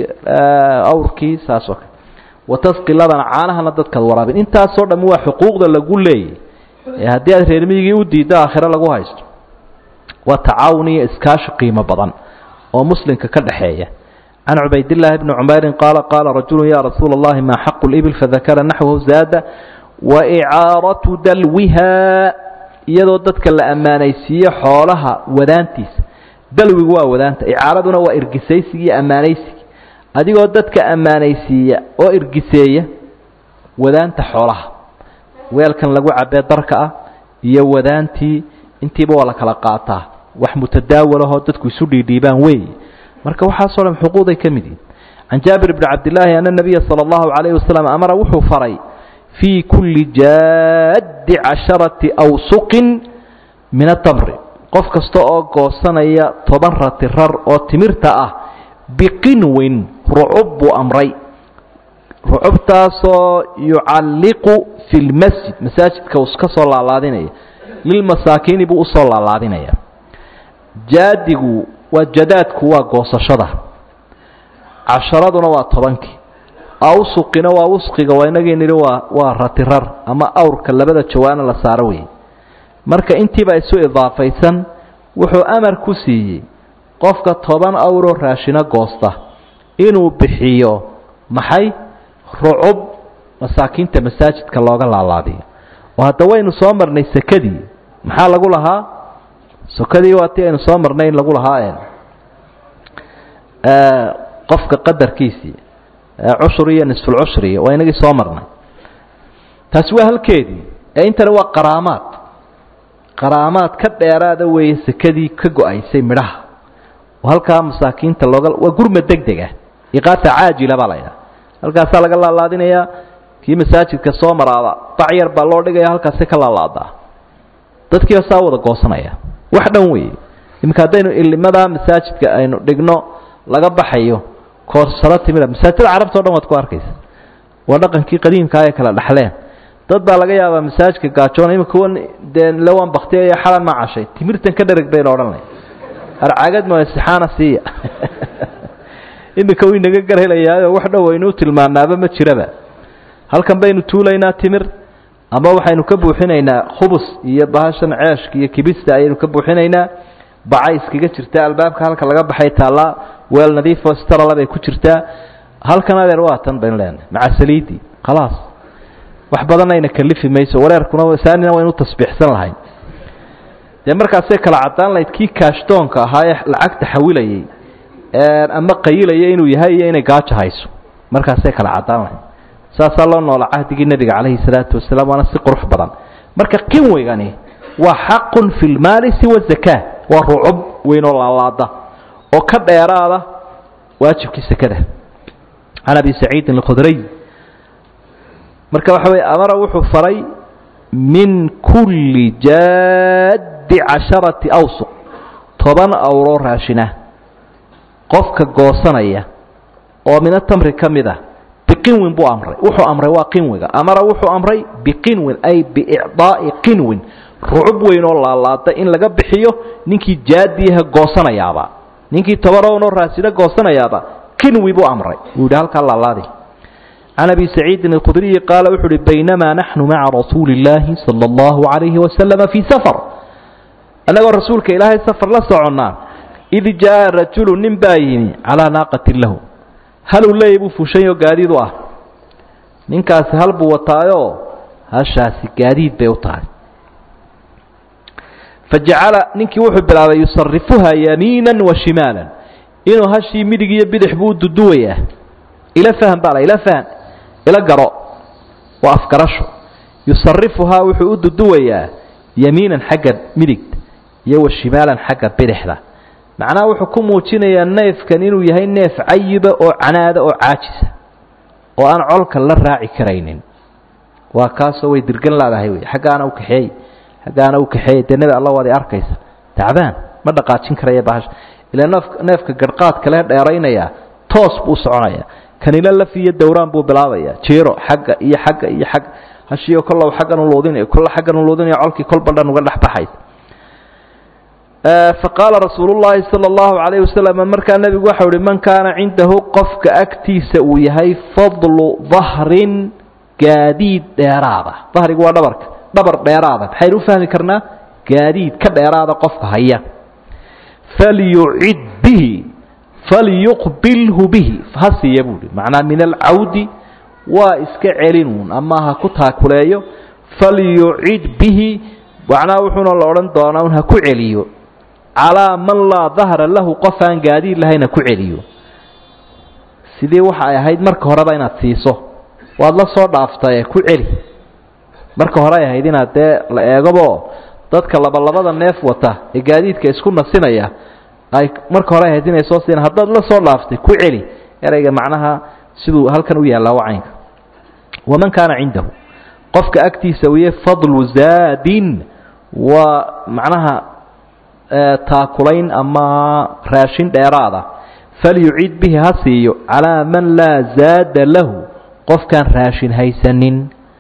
awrkii saas oo kale watasqi labana caanahana dadkaad waraabin intaasoo dhammi waa xuquuqda lagu leeyay ee haddii aad reermiyigii u diiddo aakhiro lagu haysto waa tacaawun iyo iskaashi qiimo badan oo muslimka ka dhexeeya can cubaydillaahi bni cumeyrin qaala qaala rajulu ya rasuula allahi maa xaqu libil fadakara naxwahu zaada wa icaaratu dalwiha iyadoo dadka la ammaanaysiiyo xoolaha wadaantiisa dalwigu waa wadaanta icaaraduna waa irgisaysiga iyo ammaanaysiga adigoo dadka ammaanaysiiya oo irgiseeya wadaanta xoolaha weelkan lagu cabee darka ah iyo wadaantii intiiba waa la kala qaataa wax mutadaawalahoo dadku isu dhiidhiibaan weey marka waxaasoo dhan xuquuqday ka mid yihin can jaabir bni cabdillaahi ana nabiya sala allahu calayhi wasalam amara wuxuu faray fii kulli jaaddi casharati awsuqin min atamri qof kasta oo goosanaya toban ratirar oo timirta ah biqinwin rucub buu amray rucubtaasoo yucalliqu fi lmasjid masaajidka uu ka soo laalaadinaya lilmasaakiini buu usoo laalaadinaya jaadigu waa jadaadku waa goosashada casharaduna waa tobankii awsuqina waa wusqiga waa inagii nidhi waa waa ratirar ama awrka labada jawaana la saaro weeye marka intiiba isu idaafaysan wuxuu amar ku siiyey qofka toban awroo raashino goosta inuu bixiyo maxay rucub masaakiinta masaajidka looga laalaadiyo oo hadda waynu soo marnay sekadii maxaa lagu lahaa sokadii waa tii aynu soo marnay in lagu lahaa qofka qadarkiisii cushur iyo nisfulcushri waa inagii soo marnay taasi waa halkeedii ee intani waa qaraamaad qaraamaad ka dheeraada weeye sekadii ka go-aysay midhaha oo halkaa masaakiinta looga waa gurma deg deg ah iqaasa caajila baa la ydhaha halkaasaa laga laalaadinayaa kii masaajidka soo maraaba bac yar baa loo dhigaya halkaasi ka laalaadaa dadkiiba saa wada goosanaya wax dhan weeye iminka haddaynu ilimada masaajidka aynu dhigno laga baxayo koorsaro timida masaajidada carabta o dhan waad ku arkaysa waa dhaqankii qadiimkaa ay kala dhexleen dad baa laga yaabaa masaajidka gaajoona imika wan dee lawan baktiyaya xalan ma cashay timirtan ka dhereg baynu odhanay arcagad ma sixaana siiya iminka wuu inaga garhelayaayo wax dhow aynuu tilmaanaaba ma jiraba halkan baynu tuulaynaa timir ama waxaynu ka buuxinaynaa khubus iyo bahashan ceeshka iyo kibista ayaynu ka buuxinaynaa bacay iskaga jirtaa albaabka halka laga baxay taallaa weel nadiifoo starala bay ku jirtaa halkan adeer waa tan baynu leenahay maca saliidii khalaas wax badanayna kalifi mayso wareerkuna saanina waynu tasbiixsan lahayn dee markaasay kala caddaan lahayd kii kaashdoonka ahaa ee lacagta xawilayay ama qayilaya inuu yahay iyo inay gaajo hayso markaasay kala caddaan lahayd saasaa loo noola cahdigii nebiga calayhi salaatu wasalaam waana si qurux badan marka qinweygani waa xaqun fi lmaali siwa zakaa waa rucub weynoo laalaada oo ka dheeraada waajibkii sekada can abi saciidin alkhudriy marka waxa weye amara wuxuu faray min kulli jaaddi casharati awsuq toban awroo raashina qofka goosanaya oo mina tamri ka mid a biqinwin buu amray wuxuu amray waa qinwiga amara wuxuu amray biqinwin ay biicdaa'i qinwin rucub weyn oo laalaada in laga bixiyo ninkii jaadiyaha goosanayaaba ninkii tobanoo raasina goosanayaaba kinwi buu amray wuu yidhi halkaa laalaadi can abi saciidin alkhudriyi qaala wuxu uhi baynamaa naxnu maca rasuuli illaahi sala allahu calayhi wasalama fii safar annagoo rasuulka ilaahay safar la soconnaa id jaa rajulu nin baa yimi calaa naaqatin lahu haluu leeyay buu fushanyoo gaadiid u ah ninkaasi hal buu wataayoo hashaasi gaadiid bay u tahay fajacala ninkii wuxuu bilaabay yusarifuha yamiina wa shimaalan inuu hashii midig iyo bidix buu u duduwayaa ila fahm baa la ila fahm ila garo waa afgarasho yusarifuhaa wuxuu u duduwayaa yamiinan xagga midigta iyo wa shimaalan xagga bidixda macnaha wuxuu ku muujinayaa neefkan inuu yahay neef cayiba oo canaada oo caajisa oo aan colka la raaci karaynin waa kaasoo way dirgan laadahay wey xaggaana u kaxeey xaggaana u kaxeey dee nebi alla waadi arkaysa tacbaan ma dhaqaajin karaya bahasha ilaa neef neefka garhqaadka lee dheeraynaya toos buu soconaya kanila laf iyo dowraan buu bilaabaya jiiro xagga iyo xagga iyo xagga hashiyo kollow xaggan u luudinayo kolla xaggan u luudinayo colkii kolba dhan uga dhex baxaysa faqaala rasuulu llaahi sala allahu calayhi wasalam markaa nebigu waxau uhi man kaana cindahu qofka agtiisa uu yahay fadlu dahrin gaadiid dheeraada dahrigu waa dhabarka dhabar dheeraada maxaynu u fahmi karnaa gaadiid ka dheeraada qofka haya falyucid bihi falyuqbilhu bihi ha siiya buuhi macnaa min alcawdi waa iska celinuun ama ha ku taakuleeyo falyucid bihi macnaa wuxuuna la odhan doonaa un ha ku celiyo calaa man laa dahra lahu qof aan gaadiid lahayn ha ku celiyo sidii waxa ay ahayd marka horeba inaad siiso waad la soo dhaaftaye ku celi marka hore ay ahayd inaad dee la eegabo dadka labalabada neef wata ee gaadiidka isku nasinaya ay marka hore ay ahayd inay soo siina haddaad la soo dhaaftay ku celi ereyga macnaha siduu halkan u yaallaa wacaynka waman kaana cindahu qofka agtiisa wiye fadlu zaadin waa macnaha taakulayn ama raashin dheeraada falyucid bihi ha siiyo calaa man laa zaada lahu qofkaan raashin haysanin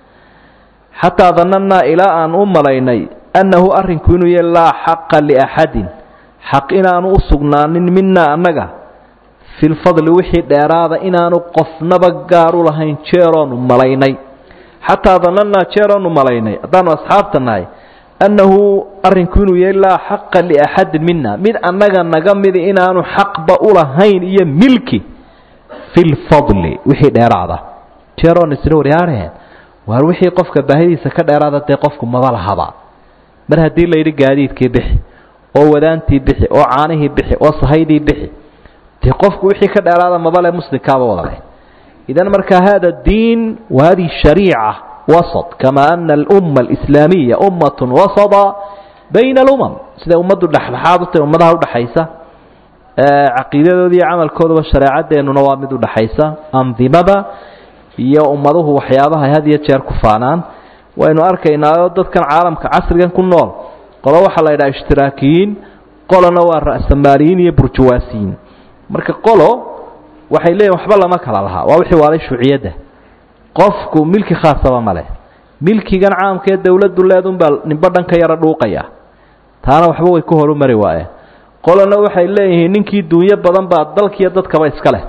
xataa danannaa ilaa aan u malaynay annahu arrinku inuu yahy laa xaqa liaxadin xaq inaanu u sugnaanin minaa annaga fi lfadli wixii dheeraada inaanu qofnaba gaar u lahayn jeeroonu malaynay xataa danannaa jeeroonu malaynay haddaanu asxaabta nahay annahu arrinku inuu yahay laa xaqa liaxadin mina mid annaga naga midi inaanu xaqba ulahayn iyo milki fi lfadli wixii dheeraada jeeroon isla waryaareen waar wixii qofka baahidiisa ka dheeraada dee qofku maba lahaba mar haddii layidhi gaadiidkii bixi oo wadaantii bixi oo caanihii bixi oo sahaydii bixi dee qofku wixii ka dheeraada mabale muslimkaaba wadale idan marka hada diin wa hadihi shariica wasط kama ana alumma alislaamiya ummatun wasada bayna alumam siday ummaddu dhexdhexaad u tahay ummadaha udhaxaysa caqiidadooda iyo camalkoodaba shareecadeennuna waa mid udhaxaysa andimada iyo ummaduhu waxyaabaha had iyo jeer ku faanaan waynu arkaynaaoo dadkan caalamka casrigan ku nool qolo waxaa la yidhaha ishtiraakiyiin qolona waa ra'samaaliyiin iyo burjuwaasiyiin marka qolo waxay leeyihin waxba lama kala lahaa waa wixii waalay shuuciyadda qofku milki khaasaba ma leh milkigan caamka ee dowladdu leedunbaa ninba dhan ka yaro dhuuqaya taana waxba way ku horumari waayeen qolona waxay leeyihiin ninkii duunyo badan baa dalkiiyo dadkaba iska leh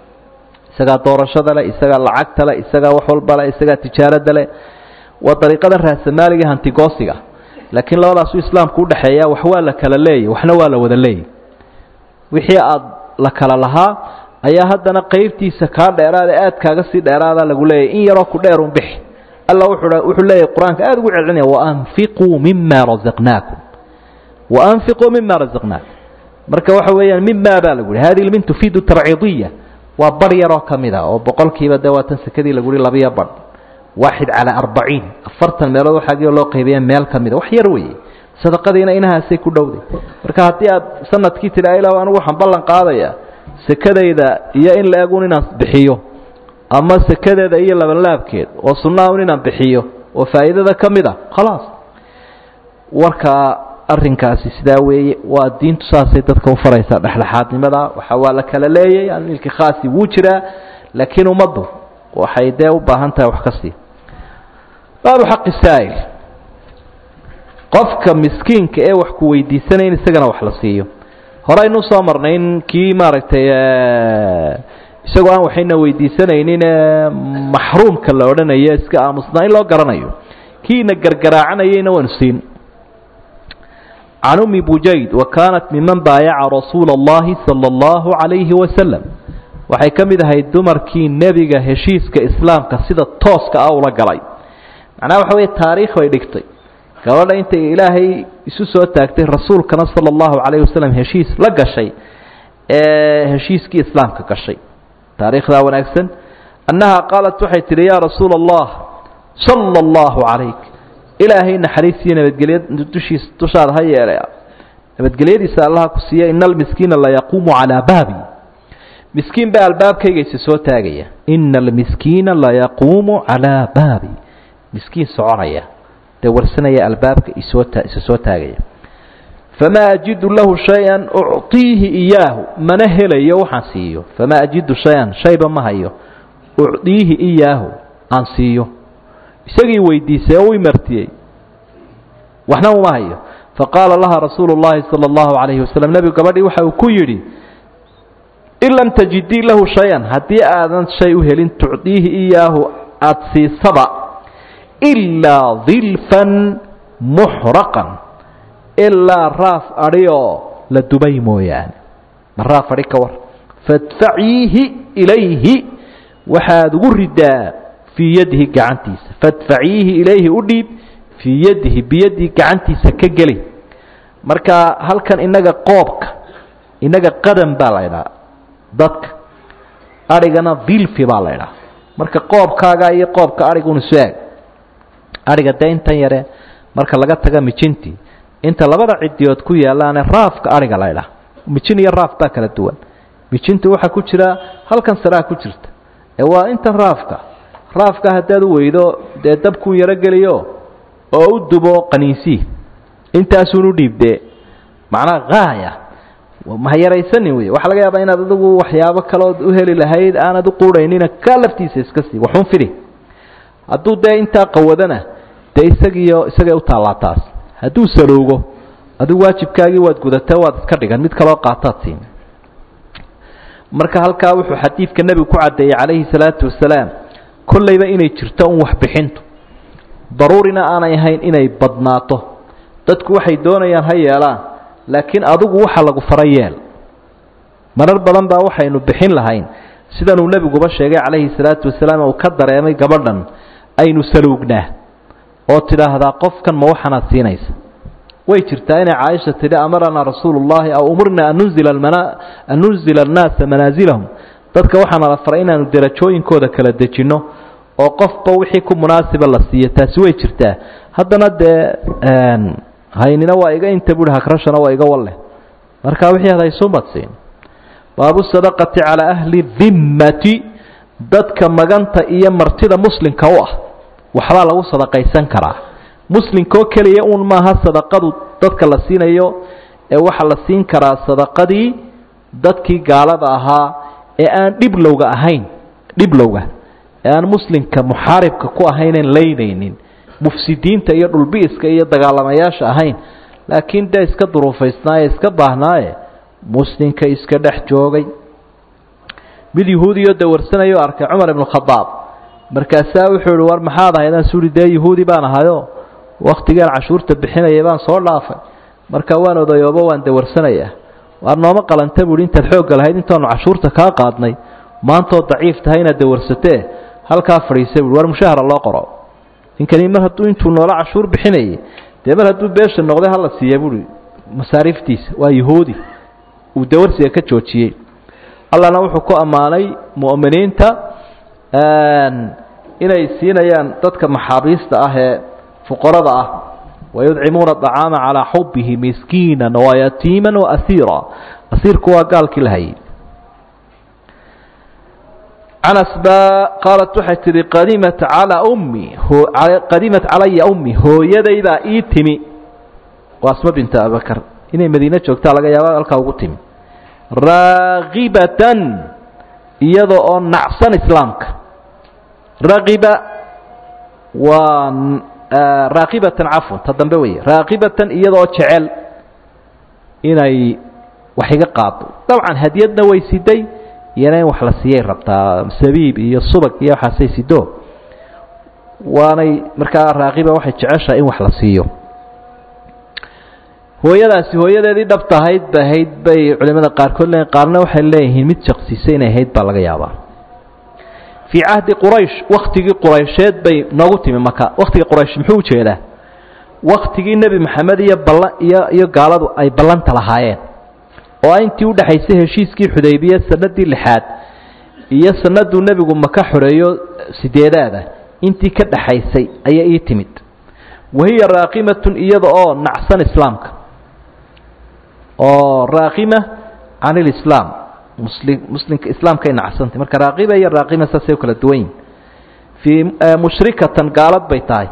isagaa doorashada leh isagaa lacagta leh isagaa wax walba leh isagaa tijaarada leh waa dariiqadan raasamaaliga hantigoosiga laakiin labadaasu islaamku udhexeeya wax waa la kala leeyay waxna waa la wada leeyay wixii aad la kala lahaa ayaa haddana qaybtiisa kaa dheeraada aad kaaga sii dheeraada lagu leeyahy in yaroo ku dheerun bixi alla wuxuu leeyahy qur-aanka aada ugu celcelinaya waanfiquu mima razaqnaakum waanfiquu mima razaqnaakum marka waxa weeyaan mima baa lagu yihi hadihi lmin tufiidu tarciidiya waa bar yaroo ka mid a oo boqolkiiba dee waatan sekadii lagu yihi labiyo badh waaxid calaa arbaciin afartan meelood waxaagio loo qaybiya meel ka mida wax yar weeye sadaqadiina inahaasay ku dhowday marka haddii aad sanadkii tidhi ila anugu waxaan ballan qaadaya sekadayda iyo in la egun inaan bixiyo ama sekadeeda iyo labanlaabkeed oo sunnaha un inaan bixiyo oo faa'iidada ka mid a khalaas warkaa arrinkaasi sidaa weeye waa diintu saasay dadka u faraysaa dhexdhexaadnimada waxa waa la kala leeyay milki khaasi wuu jiraa laakiin ummaddu waxay dee u baahan tahay wax ka sii baabu xaqi saa'il qofka miskiinka ee wax ku weydiisanaya in isagana wax la siiyo horeynu soo marnay in kii maaragtay isagoo aan waxayna weydiisanaynin maxruumka la odhanayo iska aamusnaa in loo garanayo kiina gargaraacanayayna waanu siin can umi bujayd wa kaanat miman baayaca rasuula اllahi salى اllahu عalayhi wasalam waxay ka mid ahayd dumarkii nebiga heshiiska islaamka sida tooska ah ula galay macnaha waxa weeye taariikh bay dhigtay gabadha intay ilaahay isu soo taagtay rasuulkana sala allahu calayhi wasalam heshiis la gashay ee heshiiskii islaamka gashay taariikhdaa wanaagsan annaha qaalat waxay tidhi yaa rasuula allah sala allahu calayk ilaahay naxariisiyo nabadgelya dushiis dushaada ha yeelay nabadgelyadiisa allaha ku siiya ina almiskiina layaquumu calaa baabi miskiin baa albaabkaygaysa soo taagaya ina almiskiina layaquumu calaa baabi miskiin soconaya dee warsanaya albaabka isoo isa soo taagaya famaa ajidu lahu shay-an ucطiihi iyaahu mana helayo waxaan siiyo famaa ajidu shay-an shayba ma hayo ucdiihi iyaahu aan siiyo isagii weydiisay oo u martiyey waxna uma hayo faqaala laha rasuulu اllahi salى اllahu عalayhi wasalam nebigu gabadhii waxa uu ku yidhi in lam tajidii lahu shay-an haddii aadan shay u helin tucdiihi iyaahu aada siisaba ilaa dilfan muxraqan ilaa raaf adhioo la dubay mooyaane ma raaf adhi ka war fadfaciihi ilayhi waxaad ugu ridaa fii yadihi gacantiisa fadfaciihi ilayhi u dhiib fii yadihi biyadihi gacantiisa ka geli marka halkan inaga qoobka inaga qadan baa la ydhaha dadka adhigana dilfi baa la ydhaha marka qoobkaaga iyo qoobka adhiguna su-aag adhiga dee intan yare marka laga taga mijintii inta labada cidiyood ku yaalaane raafka adhiga la ydhaha mijin iyo raaf baa kala duwan mijinta waxaa ku jira halkan saraa ku jirta ee waa intan raafka raafka haddaad u weydo dee dabkuu yaro geliyo oo u dubo qaniisii intaasuun u dhiibdee macnaha haaya ma yaraysanin wey waxaa laga yaabaa inaad adigu waxyaabo kaleood u heli lahayd aanad u quudhaynina ka laftiisa iska sii waxun fidi hadduu dee intaa qawadana dee isagiiyo isagay u taallaa taas hadduu saloogo adigu waajibkaagii waad gudatee waad iska dhigan mid kaloo qaataad siin marka halkaa wuxuu xadiidka nebigu ku caddeeyey calayhi salaatu wasalaam kollayba inay jirto un waxbixintu daruurina aanay ahayn inay badnaato dadku waxay doonayaan ha yeelaan laakiin adigu waxa lagu fara yeel marar badan baa waxaynu bixin lahayn sidanuu nebiguba sheegay calayhi salaatu wasalaam uu ka dareemay gabadhan aynu saluugnaa oo tidhaahdaa qofkan ma waxanaad siinaysa way jirtaa inay caaisha tidhi amaranaa rasuulu llahi aw umirna an nunzila an nunzila annaasa manaasilahum dadka waxaana la faray inaanu derajooyinkooda kala dejinno oo qofba wixii ku munaasiba la siiyo taasi way jirtaa haddana dee haynina waa iga inta buhi hakrashana waa iga walle marka wixii ad haysuunbaad siin baabu sadaqati calaa ahli dimmati dadka maganta iyo martida muslimka u ah waxbaa lagu sadaqaysan karaa muslimkaoo keliya uun maaha sadaqadu dadka la siinayo ee waxaa la siin karaa sadaqadii dadkii gaalada ahaa ee aan dhiblowga ahayn dhiblowga ee aan muslimka muxaaribka ku ahaynen laynaynin mufsidiinta iyo dhulbiiska iyo dagaalamayaasha ahayn laakiin dee iska duruufaysnaaye iska baahnaaye muslimka iska dhex joogay mid yahuudiyo dawarsanayo arkay cumar ibnu khadaab markaasaa wuxuu ihi war maxaad ahaydaan suuri dee yahuudi baan ahayo wakhtigaan cashuurta bixinayay baan soo dhaafay marka waan odayoobo waan dawarsanayaa waar nooma qalanta buuhi intaad xoogga lahayd intaanu cashuurta kaa qaadnay maantoo daciif tahay inaad dawarsatee halkaa fadhiisa buui war mushahara loo qoro ninkani mar hadduu intuu noola cashuur bixinayay dee mar hadduu beesha noqday hala siiya buui masaariiftiisa waa yahuudi uu dawarsiga ka joojiyey allana wuxuu ku ammaanay mu'miniinta inay siinayaan dadka maxaabiista ah ee fuqarada ah wayudcimuuna acaama calaa xubihi miskiina wayatiima waasiira asiirku waa gaalkii la hayay canas baa qaalat waxay tihi qadimat calaa ummi qadimat calaya ummi hooyaday baa ii timi waa asma binta abibakar inay madiine joogtaa laga yaaba halkaa ugu timi raakibatan iyada oo nacsan islaamka rakiba waa raakibatan cafwan ta dambe wey raakibatan iyadaoo jecel inay wax iga qaado dabcan hadiyadna way siday iyana in wax la siiyay rabtaa sabiib iyo subag iyo waxaasay sido waanay markaa raaqiba waxay jeceshahay in wax la siiyo hooyadaasi hooyadeedii dhabta ahayd ba ahayd bay culimada qaarkood leeyiin qaarna waxay leeyihiin mid jaqsisay inay ahayd baa laga yaabaa fii cahdi quraysh waktigii quraysheed bay noogu timi maka waktigii quraysh muxuu ujeedaa waktigii nebi maxamed iyo balla iyo iyo gaaladu ay ballanta lahaayeen oo intii udhexaysay heshiiskii xudaybiye sanadii lixaad iyo sanaduu nebigu maka xoreeyo sideedaada intii ka dhaxaysay ayaa ii timid wahiya raaqimatun iyada oo nacsan islaamka oo raaqima can ilislaam muslim muslimka islaamkay nacsantay marka raaqiba iyo raaqima saasay u kala duwan yihin fii mushrikatan gaalad bay tahay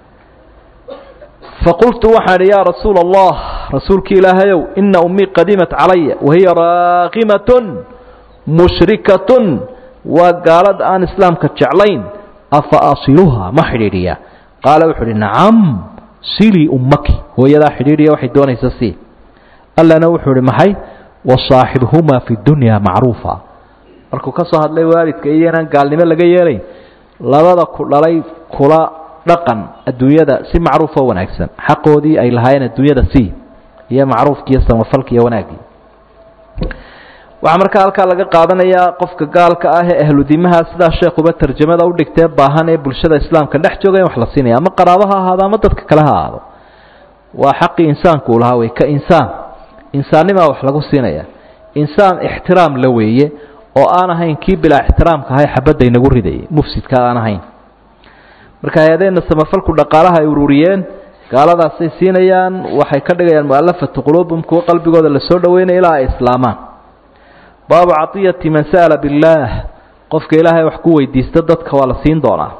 faqultu waxaan idhi yaa rasuula allah rasuulki ilaahayow ina ummii qadimat calaya wahiya raaqimatun mushrikatun waa gaalad aan islaamka jeclayn afa asiluhaa ma xidhiidhiyaa qaala wuxuu uhi nacam silii ummaki hooyadaa xidhiidhiya waxay doonaysa sii allana wuxuu ihi maxay wasaaxibhumaa fi dunya macruufa markuu ka soo hadlay waalidka iyo inaan gaalnimo laga yeelayn labada ku dhalay kula dhaqan adduunyada si macruufoo wanaagsan xaqoodii ay lahaayeen adduunyada sii iyo macruufki iyo samafalki iyo wanaaggii waxaa markaa halkaa laga qaadanayaa qofka gaalka ah ee ahludimaha sidaa sheekuba tarjamada udhigtee baahan ee bulshada islaamka dhex jooga in wax la siinaya ama qaraabo ha ahaado ama dadka kale ha ahaado waa xaqii insaanku uu lahaa wey ka insaan insaannimaa wax lagu siinaya insaan ixtiraam la weeye oo aan ahayn kii bilaa ixtiraamka ahay xabadda inagu ridayay mufsidka aan ahayn marka hay-adeenna samafalku dhaqaalaha ay ururiyeen gaaladaasay siinayaan waxay ka dhigayaan mu'alafatu quluubum kuwo qalbigooda lasoo dhaweynaya ilaa ay islaamaan baabu caطiyati man sa'ala biاllaah qofka ilaahay wax ku weydiista dadka waa la siin doonaa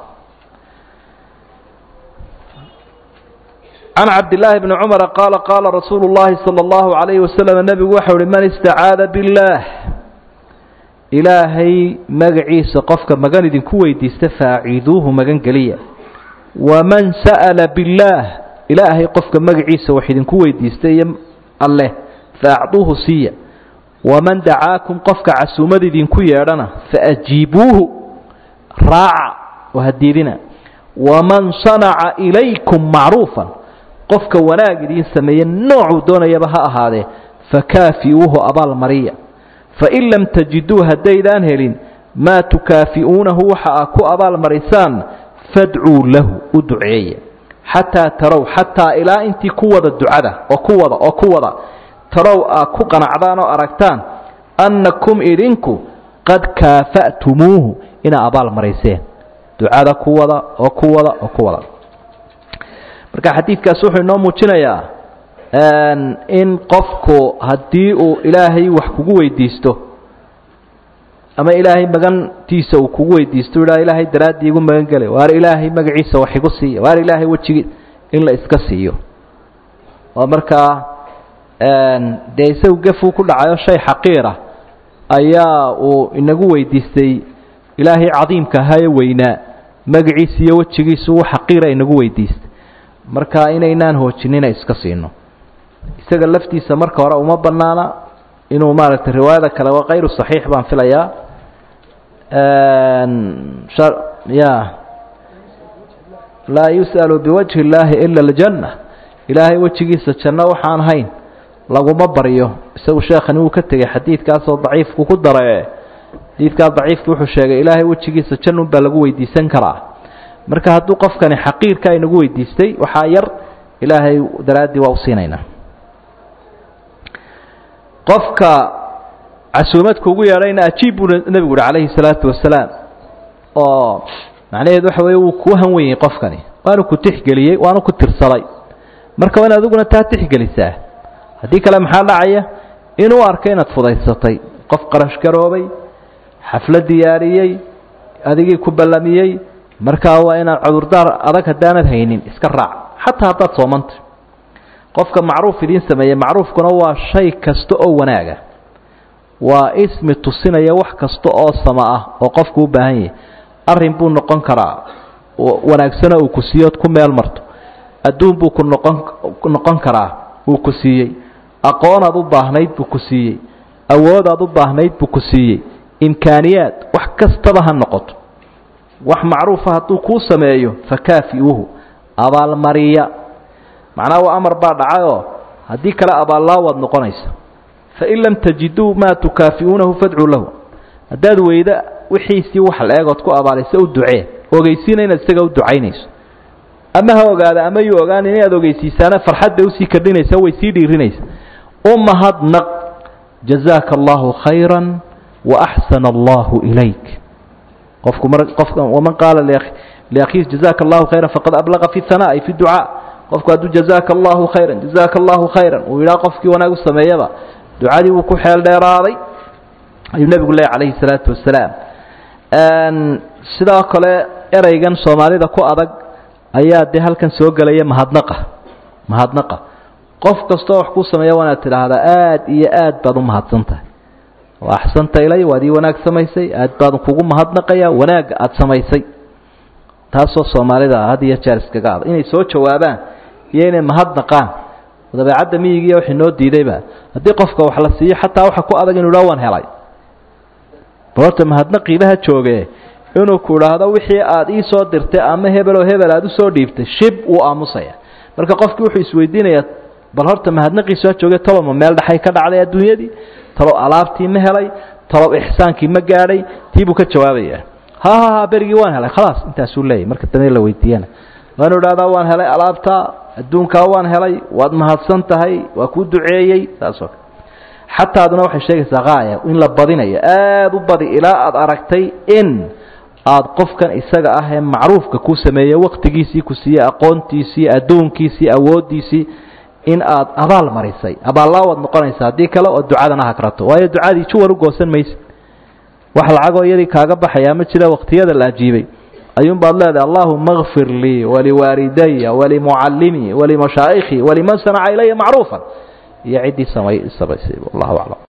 can cabdillaahi bni cumara qaala qaala rasuulu llahi salى اllahu عalayhi wasalam nebigu waxau uhi man istacaada biاllaah ilaahay magaciisa qofka magan idinku weydiista faaciiduuhu magan geliya waman sa'ala biاllaah ilaahay qofka magaciisa wax idinku weydiista iyo alleh faacduuhu siiya waman dacaakum qofka casuumad idinku yeedhana faajiibuuhu raaca oo hadiidina waman sanaca ilaykum macruufan qofka wanaag idiin sameeye noocuu doonayaba ha ahaadee fakaafi'uuhu abaal mariya fain lam tajiduu haddaydaan helin maa tukaafi'uunahu waxa aa ku abaal marisaan fadcuu lahu u duceeya xataa tarow xataa ilaa intii ku wada ducada oo ku wada oo ku wada tarow aa ku qanacdaan oo aragtaan annakum idinku qad kaafa'tumuuhu inaa abaal marayseen ducada ku wada oo ku wada oo ku wada marka xadiidkaas wuxuu inoo muujinayaa in qofku haddii uu ilaahay wax kugu weydiisto ama ilaahay magantiisa uu kugu weydiisto idhaa ilaahay daraaddii igu magan gelay waar ilaahay magaciisa wax igu siiya waar ilaahay wejigii in la iska siiyo oo markaa dee isagu gefuu ku dhacayo shay xaqiira ayaa uu inagu weydiistay ilaahay cadiimka ahaa ee weynaa magaciisa iyo wejigiisu uu xaqiira inagu weydiistay marka inaynaan hoojinina iska siino isaga laftiisa marka hore uma banaana inuu maaragtay riwaayada kale waa kayru saxiix baan filayaa ya laa yus'alu biwajhi اllaahi ila اljanna ilaahay wejigiisa janno waxaan hayn laguma baryo isagu sheekhani wuu ka tegey xadiidkaasoo daciifku ku dare xadiidkaa daciifku wuxuu sheegay ilaahay wejigiisa jannun baa lagu weydiisan karaa marka hadduu qofkani xaqiirka inagu weydiistay waxaa yar ilaahay daraaddii waa u siinaynaa qofka casuumadka ugu yeedhayna ajiib buu nebigu uhi calayhi salaatu wasalaam oo macnaheedu waxa weeye wuu kuu han wenyey qofkani waanu ku tixgeliyey waanu ku tirsaday marka waa in adiguna taa tixgelisaa haddii kale maxaa dhacaya inuu arko inaad fudaysatay qof qarash garoobay xaflad diyaariyey adigii ku ballamiyey markaa waa inaad cudurdaar adag haddaanad haynin iska raac xataa haddaad soomanta qofka macruuf idiin sameeyey macruufkuna waa shay kasta oo wanaaga waa ismi tusinaya wax kasta oo sama ah oo qofku u baahan yahay arrin buu noqon karaa wanaagsano uu ku siiyood ku meel marto adduun buu ku noqon noqon karaa uu ku siiyey aqoonaad u baahnayd buu ku siiyey awoodaad u baahnayd buu ku siiyey imkaaniyaad wax kastaba ha noqoto wax macruufa hadduu kuu sameeyo fakaafiuuhu abaalmariya macnaha waa amar baa dhacayoo haddii kale abaallaa waad noqonaysa fain lam tajiduu maa tukaafi'uunahu fadcuu lahu haddaad weyda wixiisii wax la-eegood ku abaalaysa u ducee ogeysiina inaad isaga u ducaynayso ama ha ogaada ama yuu ogaanin inaad ogeysiisaana farxad bay usii kordhinaysa way sii dhiirinaysa u mahadnaq jazaaka allahu khayra waaxsana allahu ilayk qofku mar qofka waman qaala liakhiih jazaaka allahu khayra faqad ablaqa fi hanaa ay fi ducaa qofku hadduu jazaaka allahu khayra jazaaka allahu khayran uu yidhaha qofkii wanaag u sameeyaba ducadii wuu ku xeel dheeraaday ayuu nebigu leeyahy calayhi salaatu wasalaam sidoo kale ereygan soomaalida ku adag ayaa dee halkan soo gelaya mahadnaqa mahadnaqa qof kastoo wax kuu sameeya waa inaad tidhaahdaa aad iyo aad baad u mahadsan tahay waa axsanta ilay waad ii wanaag samaysay aad baan kugu mahadnaqaya wanaagga aada samaysay taasoo soomaalida had iyo jeer iskaga adag inay soo jawaabaan iyo inay mahadnaqaan dabeecadda miyigiiya wixii noo diidayba haddii qofka wax la siiyo xataa waxa ku adag inu idhaa waan helay bal horta mahadnaqiibaha jooge inuu ku idhaahdo wixii aad ii soo dirtay ama hebeloo hebel aad usoo dhiibtay shib wuu aamusaya marka qofkii wuxuu isweydiinayaa bal horta mahadnaqiisu ha jooge talow ma meel dhexay ka dhacday adduunyadii talow alaabtii ma helay talow ixsaankii ma gaadhay tii buu ka jawaabaya ha ha ha berigii waan helay khalaas intaasuu leeyahy marka dambe la weydiiyana waanu idhahdaa waan helay alaabta adduunkaa waan helay waad mahadsan tahay waa kuu duceeyey saasoo kale xataa aduna waxay sheegaysaa qaaya in la badinayo aada u badi ilaa aada aragtay in aada qofkan isaga ah ee macruufka kuu sameeyey waktigiisii ku siiyey aqoontiisii adduunkiisii awooddiisii in aad abaal marisay abaallaa waad noqonaysa haddii kale oo ducadana hagrato waayo ducadii juwan u goosan maysid wax lacagoo iyadii kaaga baxayaa ma jira waqtiyada la ajiibay ayuun baad leedahay allahuma kfir lii waliwaalidaya walimucallimii walimashaaikhii waliman sanaca ilaya macruufan iyo ciddii samay samaysay wallahu aclam